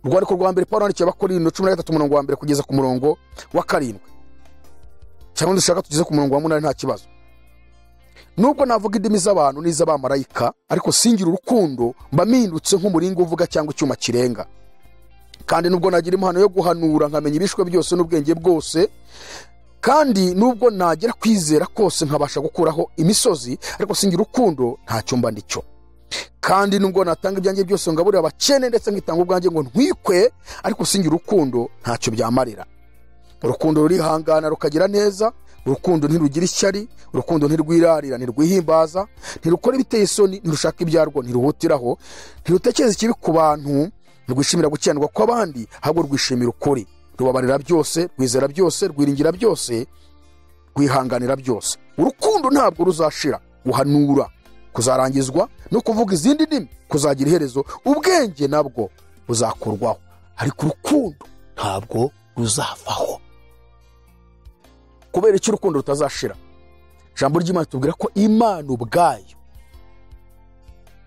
urwandiko rwa mbere paul handikiye abakorino cumi na gatatu umurongo wa mbere kugeza ku murongo wa karindwi cyangwa dushaka tugeze ku murongo wa munani nta kibazo nubwo navuga indimi z'abantu n'iz'abamarayika ariko singira urukundo mba mpindutse nk'umuringa uvuga cyangwa icyuma kirenga kandi nubwo nagira impano yo guhanura nkamenya ibishwe byose n'ubwenge bwose kandi nubwo nagira kwizera kose nkabasha gukuraho imisozi ariko singira urukundo ntacyo mba nicyo kandi nubwo natanga ibyanjye byose ngaburira abakene ndetse nkitanga ubwanjye ngo ntwikwe ariko singira urukundo ntacyo byamarira urukundo rurihangana rukagira neza urukundo ntirugira ishyari urukundo ntirwirarira ntirwihimbaza ntirukora ibiteye isoni ntirushaka ibyarwo ntiruhutiraho ntirutekereza ikibi ku bantu ntirwishimira gukiranirwa kw'abandi ahubwo rwishimira ukuri rubabarira byose rwizera byose rwiringira byose rwihanganira byose urukundo ntabwo ruzashira guhanura kuzarangizwa no kuvuga izindi ndimi kuzagira iherezo ubwenge nabwo buzakurwaho ariko urukundo ntabwo ruzavaho kubera icyo urukundo rutazashira ijambo ry'imana tubwira ko imana ubwayo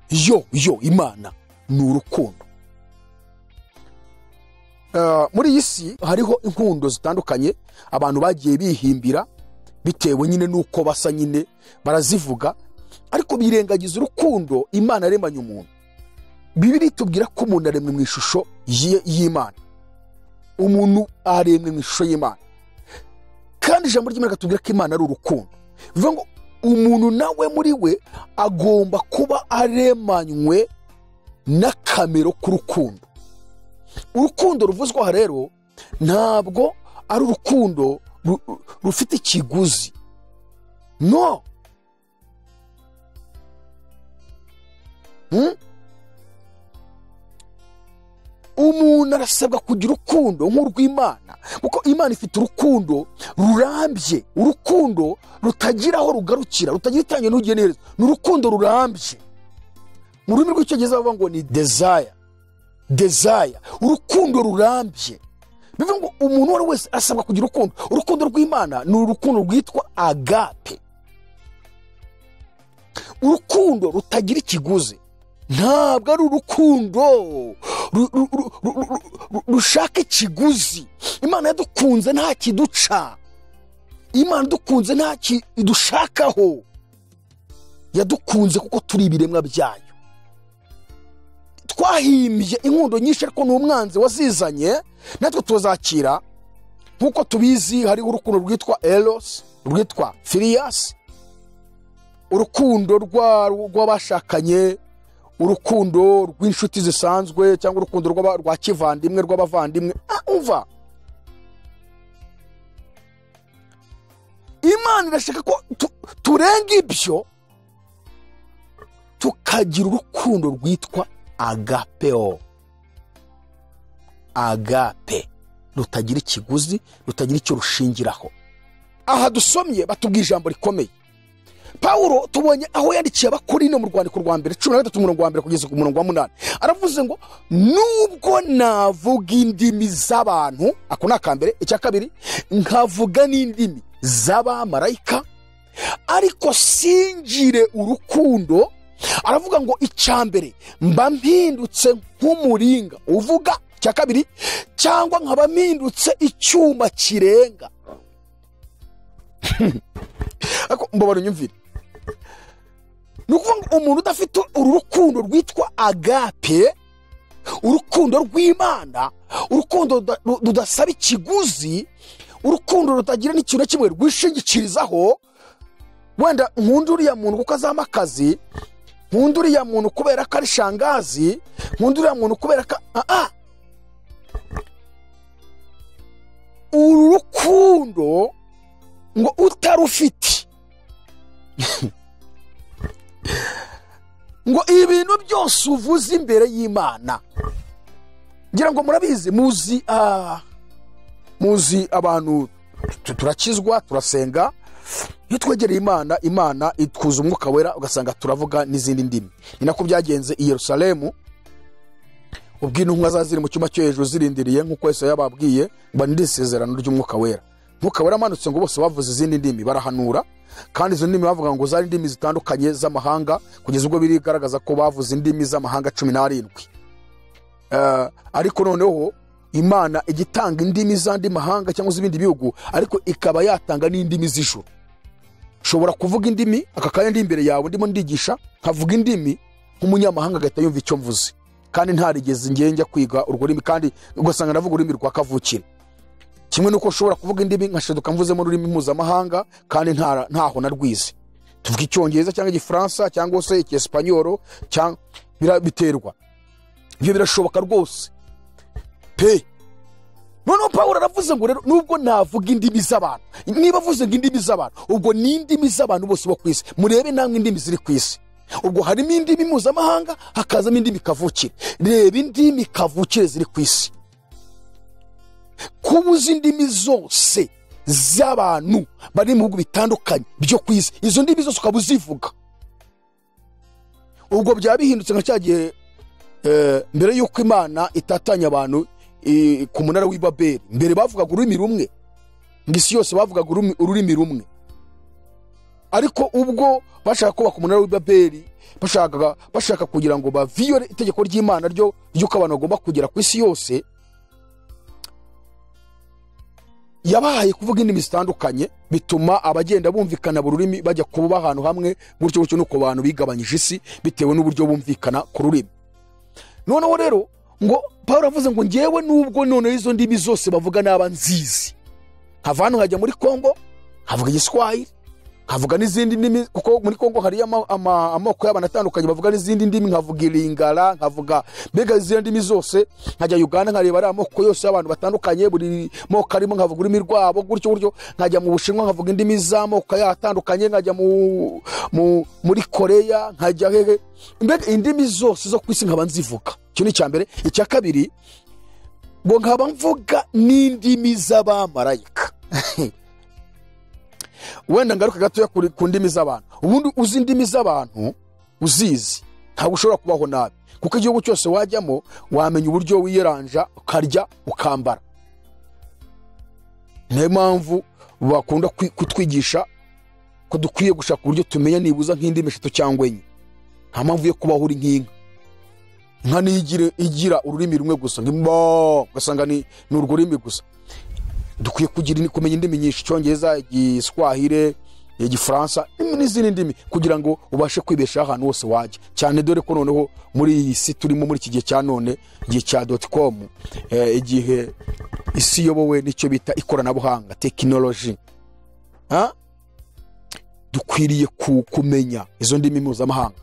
yo yo imana ni urukundo muri iyi si hariho inkundo zitandukanye abantu bagiye bihimbira bitewe nyine n'uko basa nyine barazivuga ariko birengagiza urukundo imana yaremanye umuntu bibiri tubwira ko umuntu aremwe mu ishusho y'imana umuntu aremwe mu ishusho y'imana kandi ijambo ry'imana katubwira ko imana ari urukundo bivuga ngo umuntu nawe muri we agomba kuba aremanywe n'akamero k'urukundo urukundo ruvuzwa aha rero ntabwo ari urukundo ru- ru- rufite ikiguzi no Hmm? umuntu arasabwa kugira urukundo nk'urw'imana kuko imana ifite urukundo rurambye urukundo rutagira aho rugarukira rutagira itangiriro n'ugiye n'iherezo ni urukundo rurambye mu rurimi rw'icyongereza bavuga ngo ni desire desire urukundo rurambye bivuga ngo umuntu uwo ari we wese asabwa kugira urukundo urukundo rw'imana ni urukundo rwitwa agape urukundo rutagira ikiguzi ntabwo ari urukundo ru- ru- ru- ru- ru- ru- rushaka ikiguzi imana yadukunze nta kiduca imana idukunze nta kidushakaho yadukunze kuko turi ibiremwa byayo twahimbye inkundo nyinshi ariko ni umwanzi wazizanye natwe tuzakira nk'uko tubizi hariho urukundo rwitwa eros rwitwa filiyasi urukundo rwa- rw'abashakanye urukundo rw'inshuti zisanzwe cyangwa urukundo rw'aba- rwa kivandimwe rw'abavandimwe Ah, umva imana irashaka ko tu- turenga ibyo tukagira urukundo rwitwa agapeo agape rutagira ikiguzi rutagira icyo rushingiraho aha dusomye batubwira ijambo rikomeye pawulo tubonye aho yandikiye abakorino mu rwandiko rwa mbere cumi na gatatu umurongo wa mbere kugeza ku murongo wa munani aravuze ngo nubwo navuga indimi z'abantu ako ni akambere icya kabiri nkavuga n'indimi z'abamarayika ariko singire urukundo aravuga ngo icya mbere mba mpindutse nk'umuringa uvuga icya kabiri cyangwa nkaba mpindutse icyuma kirenga ariko mbabara unyumvire ni ukuvuga ngo umuntu udafite uru rukundo rwitwa agape urukundo rw'imana urukundo ruda- ru- rudasaba ikiguzi urukundo rutagira n'ikintu na kimwe rwishingikirizaho wenda nkunda uriya muntu kuko azama akazi nkunda uriya muntu kubera ko ari shangazi nkunda uriya muntu kubera ko ah, ah. uru rukundo ngo utarufite ngo ibintu byose uvuze imbere y'imana ngira ngo murabizi muzi ah, muzi abantu tu- turakizwa turasenga iyo twegereye imana imana itwuza umwuka wera ugasanga turavuga n'izindi ndimi ni nako byagenze i yerusalemu ubwo intumwa zari ziri mu cyumba cyo hejuru zirindiriye nk'uko yesu yababwiye ngo ni isezerano ry'umwuka wera umwuka wera amanutse ngo bose bavuze izindi ndimi barahanura kandi izo ndimi bavuga ngo zari indimi zitandukanye z'amahanga kugeza ubwo birigaragaza ko bavuze indimi z'amahanga cumi n'arindwi Eh, ariko noneho imana ijya itanga indimi z'andi mahanga cyangwa z'ibindi bihugu ariko ikaba yatanga n'indimi z'ijoro ushobora kuvuga indimi aka kanya ndi imbere yawe ndimo ndigisha nkavuga indimi nk'umunyamahanga agahita yumva icyo mvuze kandi ntarigeze ngiye njya kwiga urwo rurimi kandi ugasanga navuga ururimi rwa kavukire kimwe n'uko ushobora kuvuga indimi nkashaduka mvuzemo ururimi mpuzamahanga kandi nta- ntaho na rwize tuvuga icyongereza cyangwa igifaransa cyangwa se icyesipanyoro cyangwa bira- biterwa ibyo birashoboka rwose pe noneho pawulo aravuze ngo rero nubwo navuga indimi z'abantu niba avuze ngo indimi z'abantu ubwo ni indimi z'abantu bose bo ku isi murebe namwe indimi ziri ku isi ubwo harimo indimi mpuzamahanga hakazamo indimi kavukire reba indimi kavukire ziri ku isi kuba uzi indimi zose z'abantu bari mu bihugu bitandukanye byo ku isi izo ndimi zose ukaba uzivuga ubwo byaba bihindutse nka cya gihe eh, mbere y'uko imana itatanya abantu eh, ku munara w'i babeli mbere bavugaga ururimi rumwe ngo isi yose bavugaga urumi- ururimi rumwe ariko ubwo bashaka kubaka umunara w'i babeli bashakaga bashaka kugira ngo baviyore itegeko ry'imana ryo ry'uko abantu bagomba kugera ku isi yose yabahaye kuvuga indimi zitandukanye bituma abagenda bumvikana buri rurimi bajya kuba ahantu hamwe gutyo gutyo nuko abantu bigabanyije isi bitewe n'uburyo bumvikana ku rurimi noneho rero ngo paul avuze ngo ngewe nubwo noneho izo ndimi zose bavuga naba nzizi hava hano nkajya muri kongo havuga igiswahili nkavuga n'izindi ndimi kuko muri kongo hariyo ama- ama- amoko y'abantu atandukanye bavuga n'izindi ndimi nkavuga iringara nkavuga mbega izindi ndimi zose nkajya uganda nkareba ari amoko yose y'abantu batandukanye buri moko arimo nkavuga ururimi rwabo gutyo gutyo nkajya mu bushinwa nkavuga indimi z'amoko yayo atandukanye nkajya mu- mu- muri koreya nkajya hehe mbega indimi zose zo ku isi nkaba nzivuga icyo ni icya mbere icya kabiri ngo nkaba mvuga n'indimi z'abamarayika wenda ngaruka gatoya kuri- ku ndimi z'abantu ubundi uzi indimi z'abantu uzizi ntabwo ushobora kubaho nabi kuko igihugu cyose wajyamo wamenya uburyo wiyeranja ukarya ukambara niyo mpamvu bakunda kwi- kutwigisha ko dukwiye gushaka uburyo tumenya nibuza nk'indimi eshatu cyangwa enye nta mpamvu yo kubaho uri nk'inka inka niyo igira- igira ururimi rumwe gusa ngo ugasanga ni ni urwo rurimi gusa dukwiye kugira kumenya indimi nyinshi icyongereza igiswahire igifaransa n'izindi ndimi kugira ngo ubashe kwibeshaho ahantu hose wajya cyane dore ko noneho muri iyi si turimo muri iki gihe cya none igihe cya doti komu eh, igihe isi iyobowe n'icyo bita ikoranabuhanga tekinoloji Ha? dukwiriye ku- kumenya izo ndimi mpuzamahanga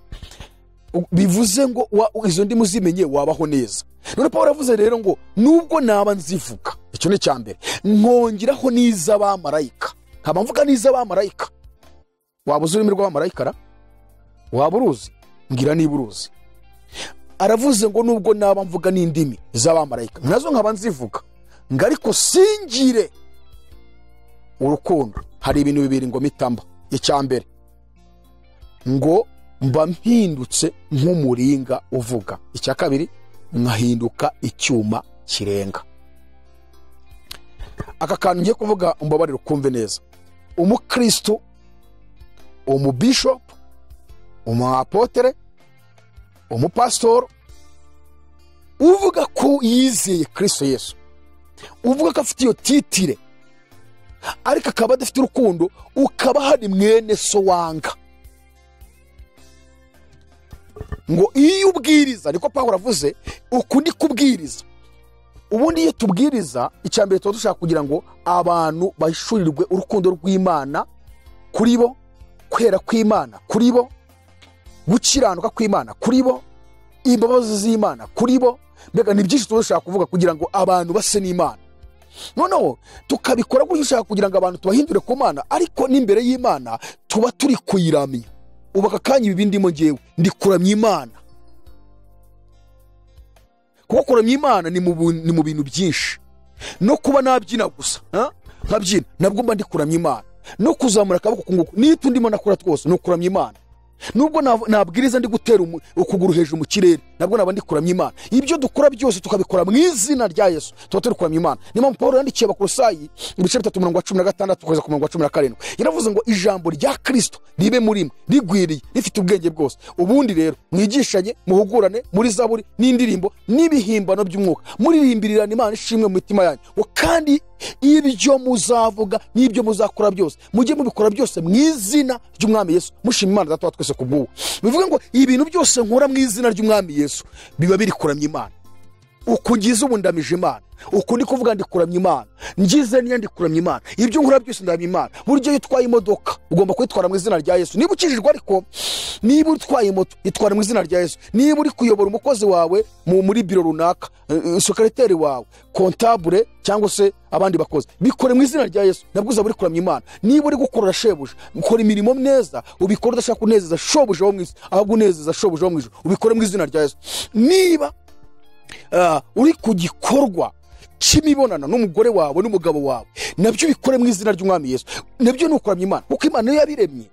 U- bivuze ngo wa- izo ndimi uzimenye wabaho neza none paul aravuze rero ngo nubwo naba nzivuga icyo ni icya mbere nkongeraho n'iz'abamarayika nkaba mvuga n'iz'abamarayika waba uzi ururimi rw'abamarayika ra waba uruzi mbwira niba uruzi aravuze ngo nubwo naba mvuga n'indimi z'abamarayika nazo nkaba nzivuga ngo ariko singire urukundo hari ibintu bibiri ngo mitamba icya mbere ngo mba mpindutse nk'umuringa uvuga icya kabiri nkahinduka icyuma kirenga aka kantu ngiye kuvuga umbabarire ukumve neza umukristo umubishopu umuapotere umupasitoro uvuga ko yizeye kristo yesu uvuga ko afite iyo titire ariko akaba adafite urukundo ukaba hari mwene so wanga ngo iyo ubwiriza niko pawulo avuze uku ni kubwiriza ubundi iyo tubwiriza icya mbere tuba dushaka kugira ngo abantu bahishurirwe urukundo rw'imana kuri bo kwera kw'imana kuri bo gukiranuka kw'imana kuri bo imbabazi z'imana kuri bo mbega ni byinshi tuba dushaka kuvuga kugira ngo abantu base n'imana noneho tukabikora gutyo ushaka kugira ngo abantu tubahindure ku mana ariko n'imbere y'imana tuba turi kuyiramya ubu aka kanya ibi ndimo ngewe ndi kuramya imana kuko kuramya imana ni mu bu- ni mu bintu byinshi no kuba nabyina gusa ha? nkabyina nabwo mba ndi kuramya imana no kuzamura akaboko ku nguko n'ibyo ndimo nakora twose ni ukuramya imana nubwo nav- nabwiriza ndi gutera umu- ukuguru hejuru mu kirere nabwo naba ndi kuramya imana ibyo dukora byose tukabikora mu izina rya yesu tuba turi kuramya imana niyo mpamvu paul yandikiye abakorosayi ibice bitatu mirongo cumi na gatandatu kugeza ku mirongo cumi na karindwi yaravuze ngo ijambo rya kirisito ribe muri mwe rigwiriye rifite ubwenge bwose ubundi rero mwigishanye muhugurane muri zaburi n'indirimbo n'ibihimbano by'umwuka muririmbirirana imana ishimwe mu mitima yanyu ngo kandi ibyo muzavuga n'ibyo muzakora byose mujye mubikora byose mu izina ry'umwami yesu mushima imana data wa twese ku bw'ubu bivuga ngo ibintu byose nkora mu izina ry'umwami yesu biba biri kuramya imana uku ngize ubu ndamije imana uku ndi kuvuga ndi kuramya imana ngize niyo ndi kuramya imana ibyo nkora byose ndaramya imana buryo iyo utwaye imodoka ugomba kuyitwara mu izina rya yesu niba ukijijwe ariko niba utwaye moto itwara mu izina rya yesu niba uri kuyobora umukozi wawe mu muri biro runaka eh, eh, sekereteri wawe kontabure cyangwa se abandi bakozi bikore mu izina rya yesu nabwo uzaba uri kuramya imana niba uri gukorera shebuja ukora imirimo neza ubikora udashaka kunezeza shobuja wo mu isi ahubwo unezeza shobuja wo mu ijuru ubikore mu izina rya yesu niba Ah, uri ku gikorwa cy'imibonano n'umugore wawe n'umugabo wawe nabyo ubikore mu izina ry'umwami yesu nabyo ni ukuramya imana kuko imana niyo yabiremye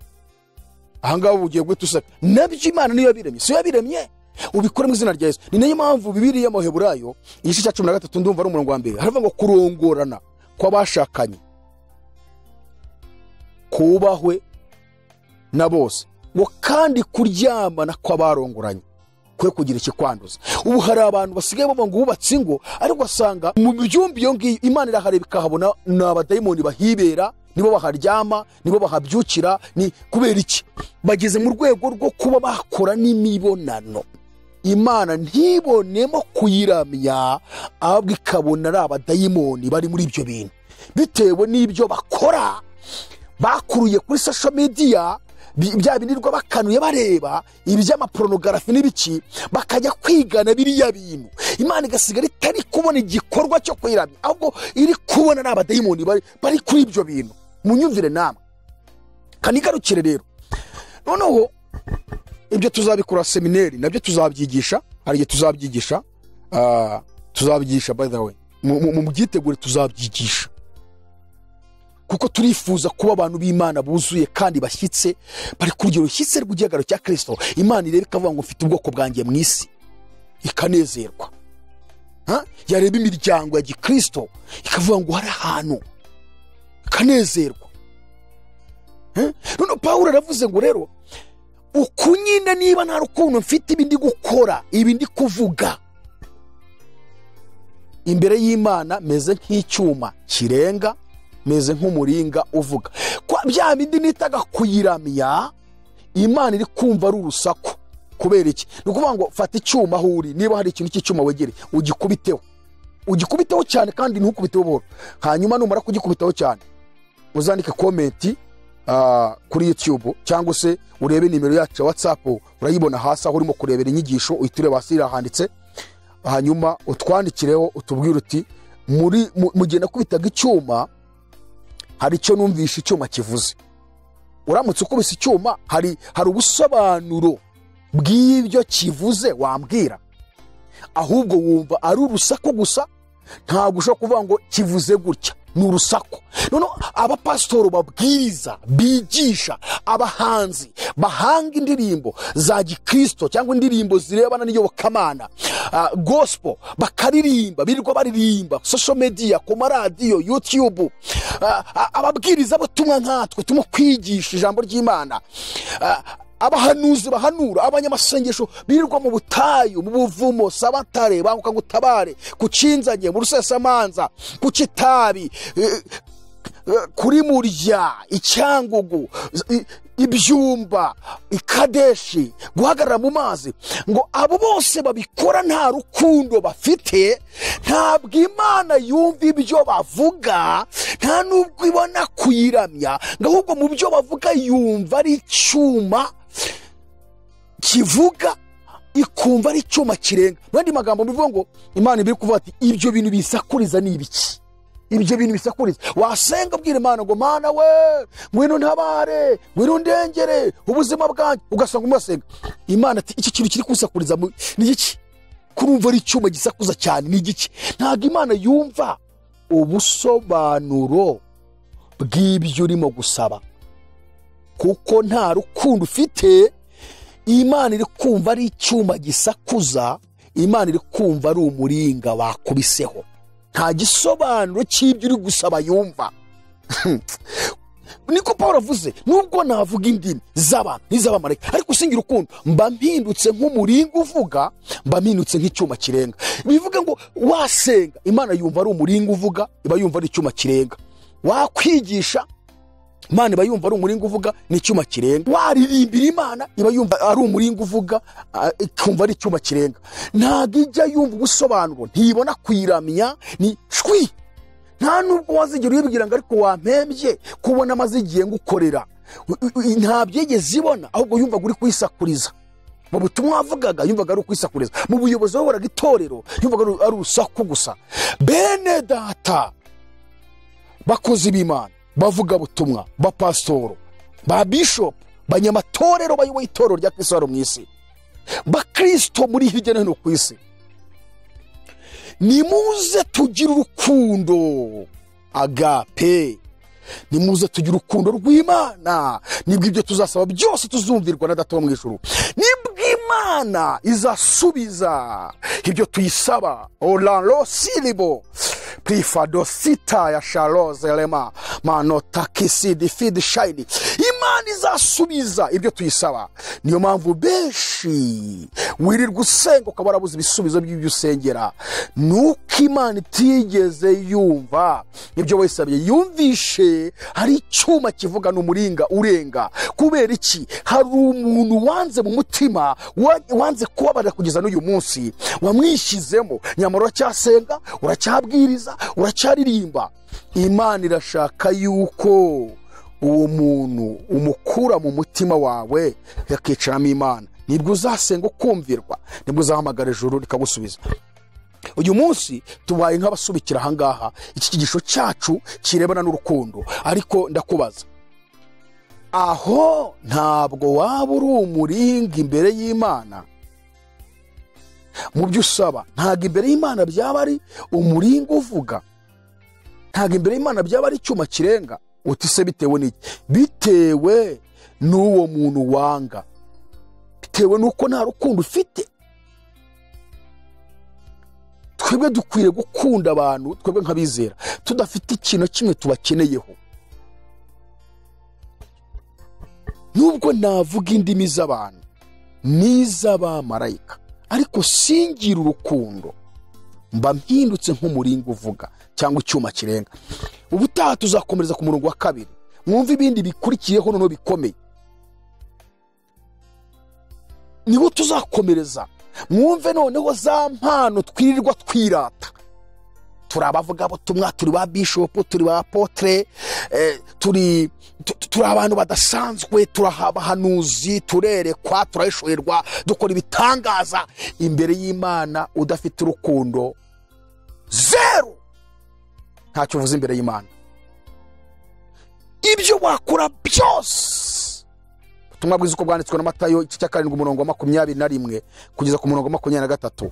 ahangaha ubu ugiye guhita useka nabyo imana niyo yabiremye si yo yabiremye ubikore mu izina rya yesu ni nayo mpamvu bibiri y'amaheburayo igice cya cumi na gatatu ndumva ari umurongo wa mbere haravuga ngo kurongorana kw'abashakanye kubahwe na bose ngo kandi kuryamana kw'abarongoranye kwe kugira ikikwanduza ubu hari abantu basigaye bavuga ngo bubatse ingo ariko ugasanga mu byumba iyo ngiyo imana irahareba ikahabona ni abadayimoni bahibera nibo baharyama nibo bahabyukira ni kubera iki bageze mu rwego rwo kuba bakora n'imibonano imana ntibonemo kuyiramya ahubwo ikabona ari abadayimoni bari muri ibyo bintu bitewe n'ibyo bakora bakuruye kuri social media bi- bya binirwa bakanuye bareba iby'amaporonografi n'ibiki bakajya kwigana biriya bintu imana igasigara itari kubona igikorwa cyo kwiramya ahubwo iri kubona ni abadayimoni bari- bari kuri ibyo bintu munyumvire namwe kanigarukire rero noneho ibyo tuzabikora semineri nabyo tuzabyigisha hari igihe tuzabyigisha ah, tuzabyigisha by the way Mu- mu- mu byitegure tuzabyigisha kuko turifuza kuba abantu b'imana buzuye kandi bashyitse bari ku rugero rushyitse rw'igihagararo cya kirisito imana ireba ikavuga ngo mfite ubwoko bwanjye mu isi ikanezerwa Ha? yareba imiryango ya gikirisito ikavuga ngo hari ahantu ikanezerwa Ha? none pawulo aravuze ngo rero uku nyine niba nta rukundo mfite ibi ndi gukora ibi ndi kuvuga imbere y'imana meze nk'icyuma kirenga meze nk'umuringa uvuga kwa bya bindi nitaga kuyiramya imana iri kumva ari urusaku kubera iki ni ukuvuga ngo fata icyuma aho uri niba hari ikintu cy'icyuma wegereye ugikubiteho ugikubiteho cyane kandi ntukubiteho buhoro hanyuma numara kugikubitaho cyane uzandike komenti ah, kuri youtube cyangwa se urebe nimero yacu ya whatsapp urayibona hasi aho urimo kurebera inyigisho uhita ureba hasi irahanditse hanyuma utwandikireho utubwire uti muri mu- mugihe nakubitaga icyuma hari icyo numvishe icyuma kivuze uramutse ukubise icyuma hari hari ubusobanuro bw'ibyo kivuze wambwira ahubwo wumva ari urusaku gusa ntabwo ushobora kuvuga ngo kivuze gutya ni urusaku noneho abapasitoro babwiriza bigisha abahanzi bahanga indirimbo za gikirisito cyangwa indirimbo zirebana n'iyobokamana ah, gospel bakaririmba birirwa baririmba social media ku maradiyo youtube Ah, ah, ababwiriza butumwa nkatwe turimo kwigisha ijambo ry'imana Ah, abahanuzi bahanura abanyamasengesho birirwa mu butayu mu buvumo sabatare banguka ngo utabare ku cinzanye mu rusesamanza ku kitabi eh, eh, kuri murya icyangugu i- ibyumba ikadeshi guhagarara mu mazi ngo abo bose babikora nta rukundo bafite ntabwo imana yumva ibyo bavuga nta n'ubwo ibona kuyiramya ngo ahubwo mu byo bavuga yumva ari icyuma kivuga ikumva ari icyuma kirenga mu yandi magambo bivuga ngo imana ibiri kuvuga ati ibyo bintu bisakuriza ni ibiki ibyo bintu bisakuriza wasenga ubwira imana ngo mana we ngwino ntabare ngwino ndengere ubuzima bwanjye ugasanga umusenga imana ati iki kintu kiri kusakuriza mu- ni iki kurumva ari icyuma gisakuza cyane ni igiki ntabwo imana yumva ubusobanuro bw'ibyo urimo gusaba kuko nta rukundo ufite imana iri kumva ari icyuma gisakuza imana iri kumva ari umuringa wakubiseho nta gisobanuro cy'ibyo uri gusaba yumva niko paul avuze nubwo navuga indimi z'abantu n'iz'abamarayika ariko usingira urukundo mba mpindutse nk'umuringa uvuga mba mpindutse nk'icyuma kirenga bivuga ngo wasenga imana yumva ari umuringa uvuga iba yumva ari icyuma kirenga wakwigisha imana iba yumva ari umuringa uvuga ni icyuma kirenga waririmbira imana iba yumva ari umuringa uvuga ah, ikumva ari icyuma kirenga ntabwo ijya yumva ubusobanuro ntibona kuyiramya ni shwi nta nubwo wazigera uyibwira ngo ariko wampembye kubona amaze igihe ngukorera U- u- u- ntabyo yigeze ibona ahubwo yumvaga uri kuyisakuriza mu butumwa wavugaga yumvaga ari ukwisakuriza mu buyobozi wayoboraga itorero yumvaga ari- ari urusaku gusa bene data bakozi b'imana bavuga butumwa bapasitoro ba bishopu banyamatorero bayoboye itorero rya kristo hano mu isi bakristo muri hirya no hino ku isi nimuze tugire urukundo agape nimuze tugire urukundo rw'imana nibwo ibyo tuzasaba byose tuzumvirwa na data wo mu ijuru nibwo imana izasubiza ibyo tuyisaba oraro siribo prifadosita ya sharoze rema manotakisidi fidi shayini imana izasubiza ibyo tuyisaba niyo mpamvu benshi wirirwa usenga ukaba warabuze ibisubizo by'ibyo usengera nuko imana itigeze yumva ibyo wayisabye yumvishe hari icyuma kivuga ni umuringa urenga kubera iki hari umuntu wanze mu mutima wa- wanze kubabarira kugeza n'uyu munsi wamwishyizemo nyamara uracyasenga uracyabwiriza uracyaririmba imana irashaka yuko uwo muntu umukura mu mutima wawe yakicaramo imana nibwo uzasenga ukumvirwa nibwo uzahamagara ijuru rikagusubiza uyu munsi tubaye nk'abasubikira ahangaha iki kigisho cyacu kirebana n'urukundo ariko ndakubaza aho ntabwo waba uri umuringa imbere y'imana mu byo usaba ntabwo imbere y'imana byaba ari umuringa uvuga ntabwo imbere y'imana byaba ari icyuma kirenga uti se bitewe n'iki bitewe n'uwo muntu wanga bitewe n'uko nta rukundo ufite twebwe dukwiriye gukunda abantu twebwe nk'abizera tudafite ikintu kimwe tubakeneyeho nubwo navuga indimi z'abantu n'iz'abamarayika ariko singira urukundo mba mpindutse nk'umuringa uvuga cyangwa icyuma kirenga ubutaha tuzakomereza ku murongo wa kabiri mwumve ibindi bikurikiyeho noneho bikomeye niho tuzakomereza mwumve noneho za mpano twirirwa twirata turi abavugabutumwa turi ba bishopu turi ba potere turi tu- turi abantu badasanzwe turi abahanuzi turerekwa turahishorerwa dukora ibitangaza imbere y'imana udafite urukundo zeru ntacyo uvuze imbere y'imana ibyo wakora byose ubutumwa bwiza uko bwanditswe na matayo igice cya karindwi umurongo wa makumyabiri na rimwe kugeza ku murongo wa makumyabiri na gatatu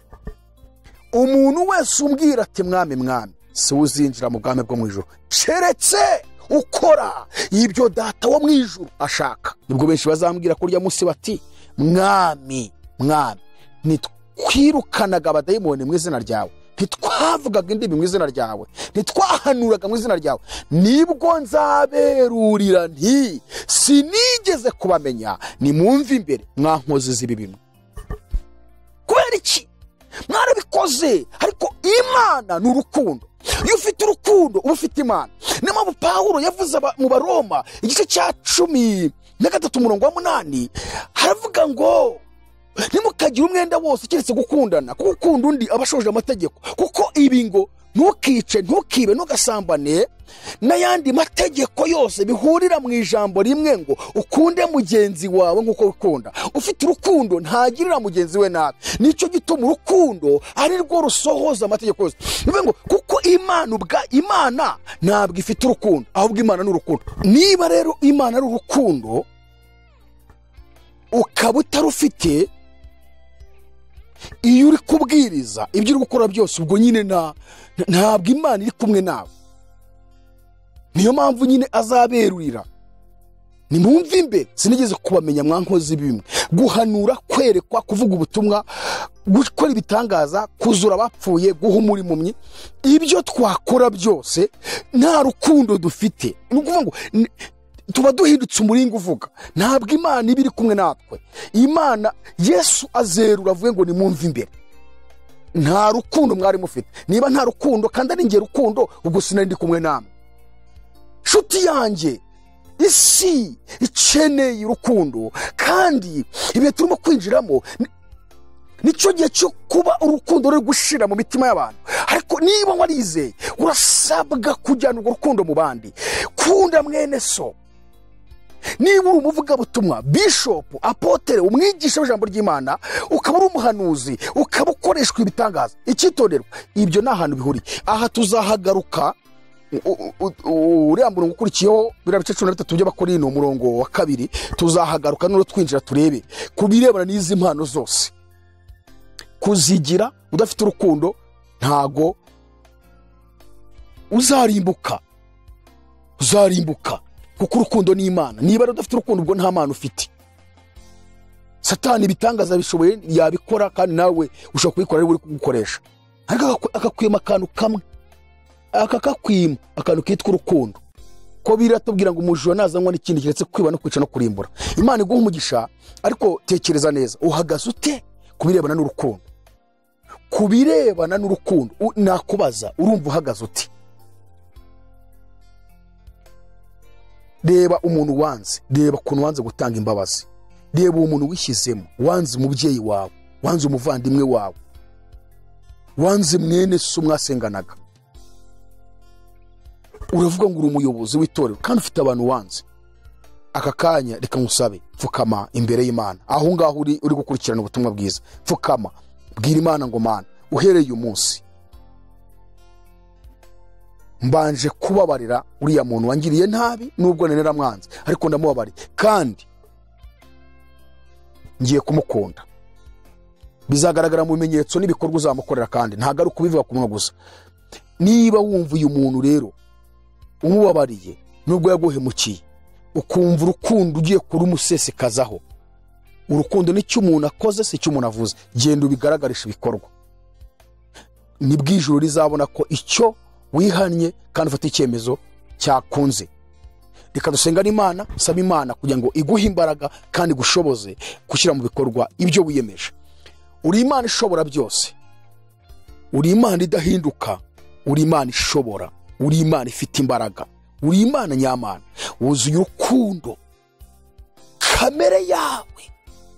umuntu wese umbwira ati mwami mwami si we uzinjira mu bwami bwo mu ijoro keretse ukora ibyo data wo mu ijoro ashaka nibwo benshi bazambwira kurya munsi bati mwami mwami ntitwirukanaga abadayimoni mu izina ryawe ntitwavugaga indimi mu izina ryawe ntitwahanuraga mu izina ryawe nibwo nzaberurira nti sinigeze kubamenya nimwumve imbere mwankozi z'ibi bimwe kubera iki mwarabikoze ariko imana ni urukundo iyo ufite urukundo uba ufite imana niyo mpamvu pawulo yavuze aba- mu baroma igice cya cumi na gatatu umurongo wa munani haravuga ngo ntimukagire umwenda wose keretse gukundana kuko ukunda undi aba ashoje amategeko kuko ibi ngo ntukice ntukibe ntugasambane n'ayandi mategeko yose bihurira mu ijambo rimwe ngo ukunde mugenzi wawe nk'uko ukunda ufite urukundo ntagirira mugenzi we nabi nicyo gituma urukundo ari rwo rusohoza amategeko yose ni ukuvuga ngo kuko imana ubwa imana ntabwo ifite urukundo ahubwo imana ni urukundo niba rero imana ari urukundo ukaba utarufite iyo uri kubwiriza ibyo uri gukora byose ubwo nyine nta ntabwo imana iri kumwe nawe niyo mpamvu nyine azaberurira nimwumve imbere sinigeze kubamenya mwankozi bimwe guhanura kwerekwa kuvuga ubutumwa gukora ibitangaza kuzura abapfuye guha umurimu ibyo twakora byose nta rukundo dufite ni ukuvuga ngo ni- tuba duhindutse umuringa uvuga ntabwo imana iba iri kumwe natwe imana yesu azerura avuge ngo nimwumve imbere nta rukundo mwari mufite niba nta rukundo kandi ari nge rukundo ubwo sinari ndi kumwe namwe nshuti yanjye isi ikeneye urukundo kandi ibihe turimo kwinjiramo ni- nicyo gihe cyo kuba urukundo ruri gushira mu mitima y'abantu ariko niba warizeye urasabwa kujyana urwo rukundo mu bandi kunda mwene so niba uri umuvugabutumwa bishopu apotere umwigisha w'ijambo ry'imana ukaba uri umuhanuzi ukaba ukoreshwa ibitangaza icyitonderwa ibyo ni ahantu bihuriye aha tuzahagaruka u- u- u- uriya murongo ukurikiyeho biriya bice cumi na bitatu by'abakori ni umurongo wa kabiri tuzahagaruka none twinjira turebe ku birebana n'izi mpano zose kuzigira udafite urukundo ntago uzarimbuka uzarimbuka kuko urukundo ni imana niba rero udafite urukundo ubwo nta mana ufite satani ibitangaza bishoboye yabikora kandi nawe ushobora kubikora ari we uri kugukoresha ariko agaku- akakwima akantu kamwe akakakwima akantu kitwa urukundo ko biratubwira ngo umujura nazanywa n'ikindi keretse kwiba no kwica no kurimbura imana iguha umugisha ariko tekereza neza uhagaze ute ku birebana n'urukundo ku birebana n'urukundo u- nakubaza urumva uhagaze ute reba umuntu wanze reba ukuntu wanze gutanga imbabazi reba uwo muntu wishyizemo wanze umubyeyi wawe wanze umuvandimwe wawe wanze mwene so mwasenganaga uravuga ngo uri umuyobozi w'itorero kandi ufite abantu wanze aka kanya reka nkusabe pfukama imbere y'imana aho ngaho uri uri gukurikirana ubutumwa bwiza pfukama bwira imana ngo mana uhereye uyu munsi mbanje kubabarira uriya muntu wangiriye nabi nubwo nari naramwanze ariko ndamubabariye kandi ngiye kumukunda bizagaragara mu bimenyetso n'ibikorwa uzamukorera kandi ntabwo ari ukubivuga ku munwa gusa niba wumva uyu muntu rero umubabariye nubwo yaguhemukiye ukumva urukundo ugiye kurumusesekazaho urukundo nicyo umuntu akoze si icyo umuntu avuze genda ubigaragarisha ibikorwa nibwo ijuru rizabona ko icyo wihannye kandi ufata icyemezo cyakunze reka dusenga n'imana saba imana kugira ngo iguhe imbaraga kandi gushoboze gushyira mu bikorwa ibyo wiyemeje uri imana ishobora byose uri imana idahinduka uri imana ishobora uri imana ifite imbaraga uri imana nyamana wuzuye urukundo kamere yawe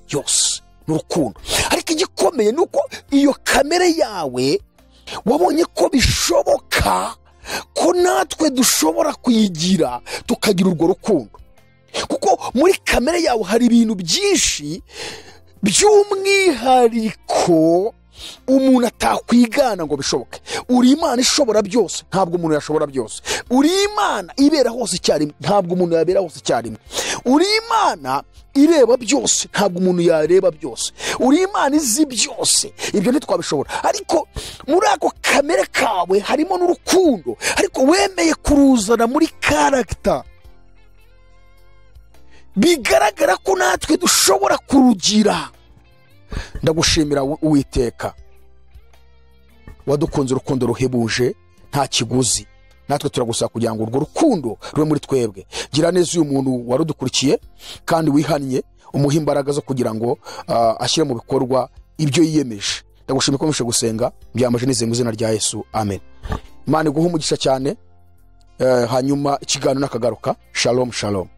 yose ni urukundo ariko igikomeye ni uko iyo kamere yawe wabonye ko bishoboka ko natwe dushobora kuyigira tukagira urwo rukundo kuko muri kamere yawe hari ibintu byinshi by'umwihariko umuntu atakwigana ngo bishoboke uri imana ishobora byose ntabwo umuntu yashobora byose uri imana ibera hose icyarimwe ntabwo umuntu yabera hose icyarimwe uri imana ireba byose ntabwo umuntu yareba byose uri imana izi byose ibyo ntitwabishobora ariko muri ako kamere kawe harimo n'urukundo ariko wemeye kuruzana muri karagita bigaragara ko natwe dushobora kurugira ndagushimira uwiteka wadukunze urukundo ruhebuje nta kiguzi natwe turagusaba kugira ngo urwo rukundo rube muri twebwe gira neza uyu muntu warudukurikiye kandi wihannye umuha imbaraga zo kugira ngo ah, ashyire mu bikorwa ibyo yiyemeje ndagushimira ko mushe gusenga byamaje nizeye mu izina rya yesu amen imana iguhe umugisha cyane eh, hanyuma ikiganiro n'akagaruka shalom shalom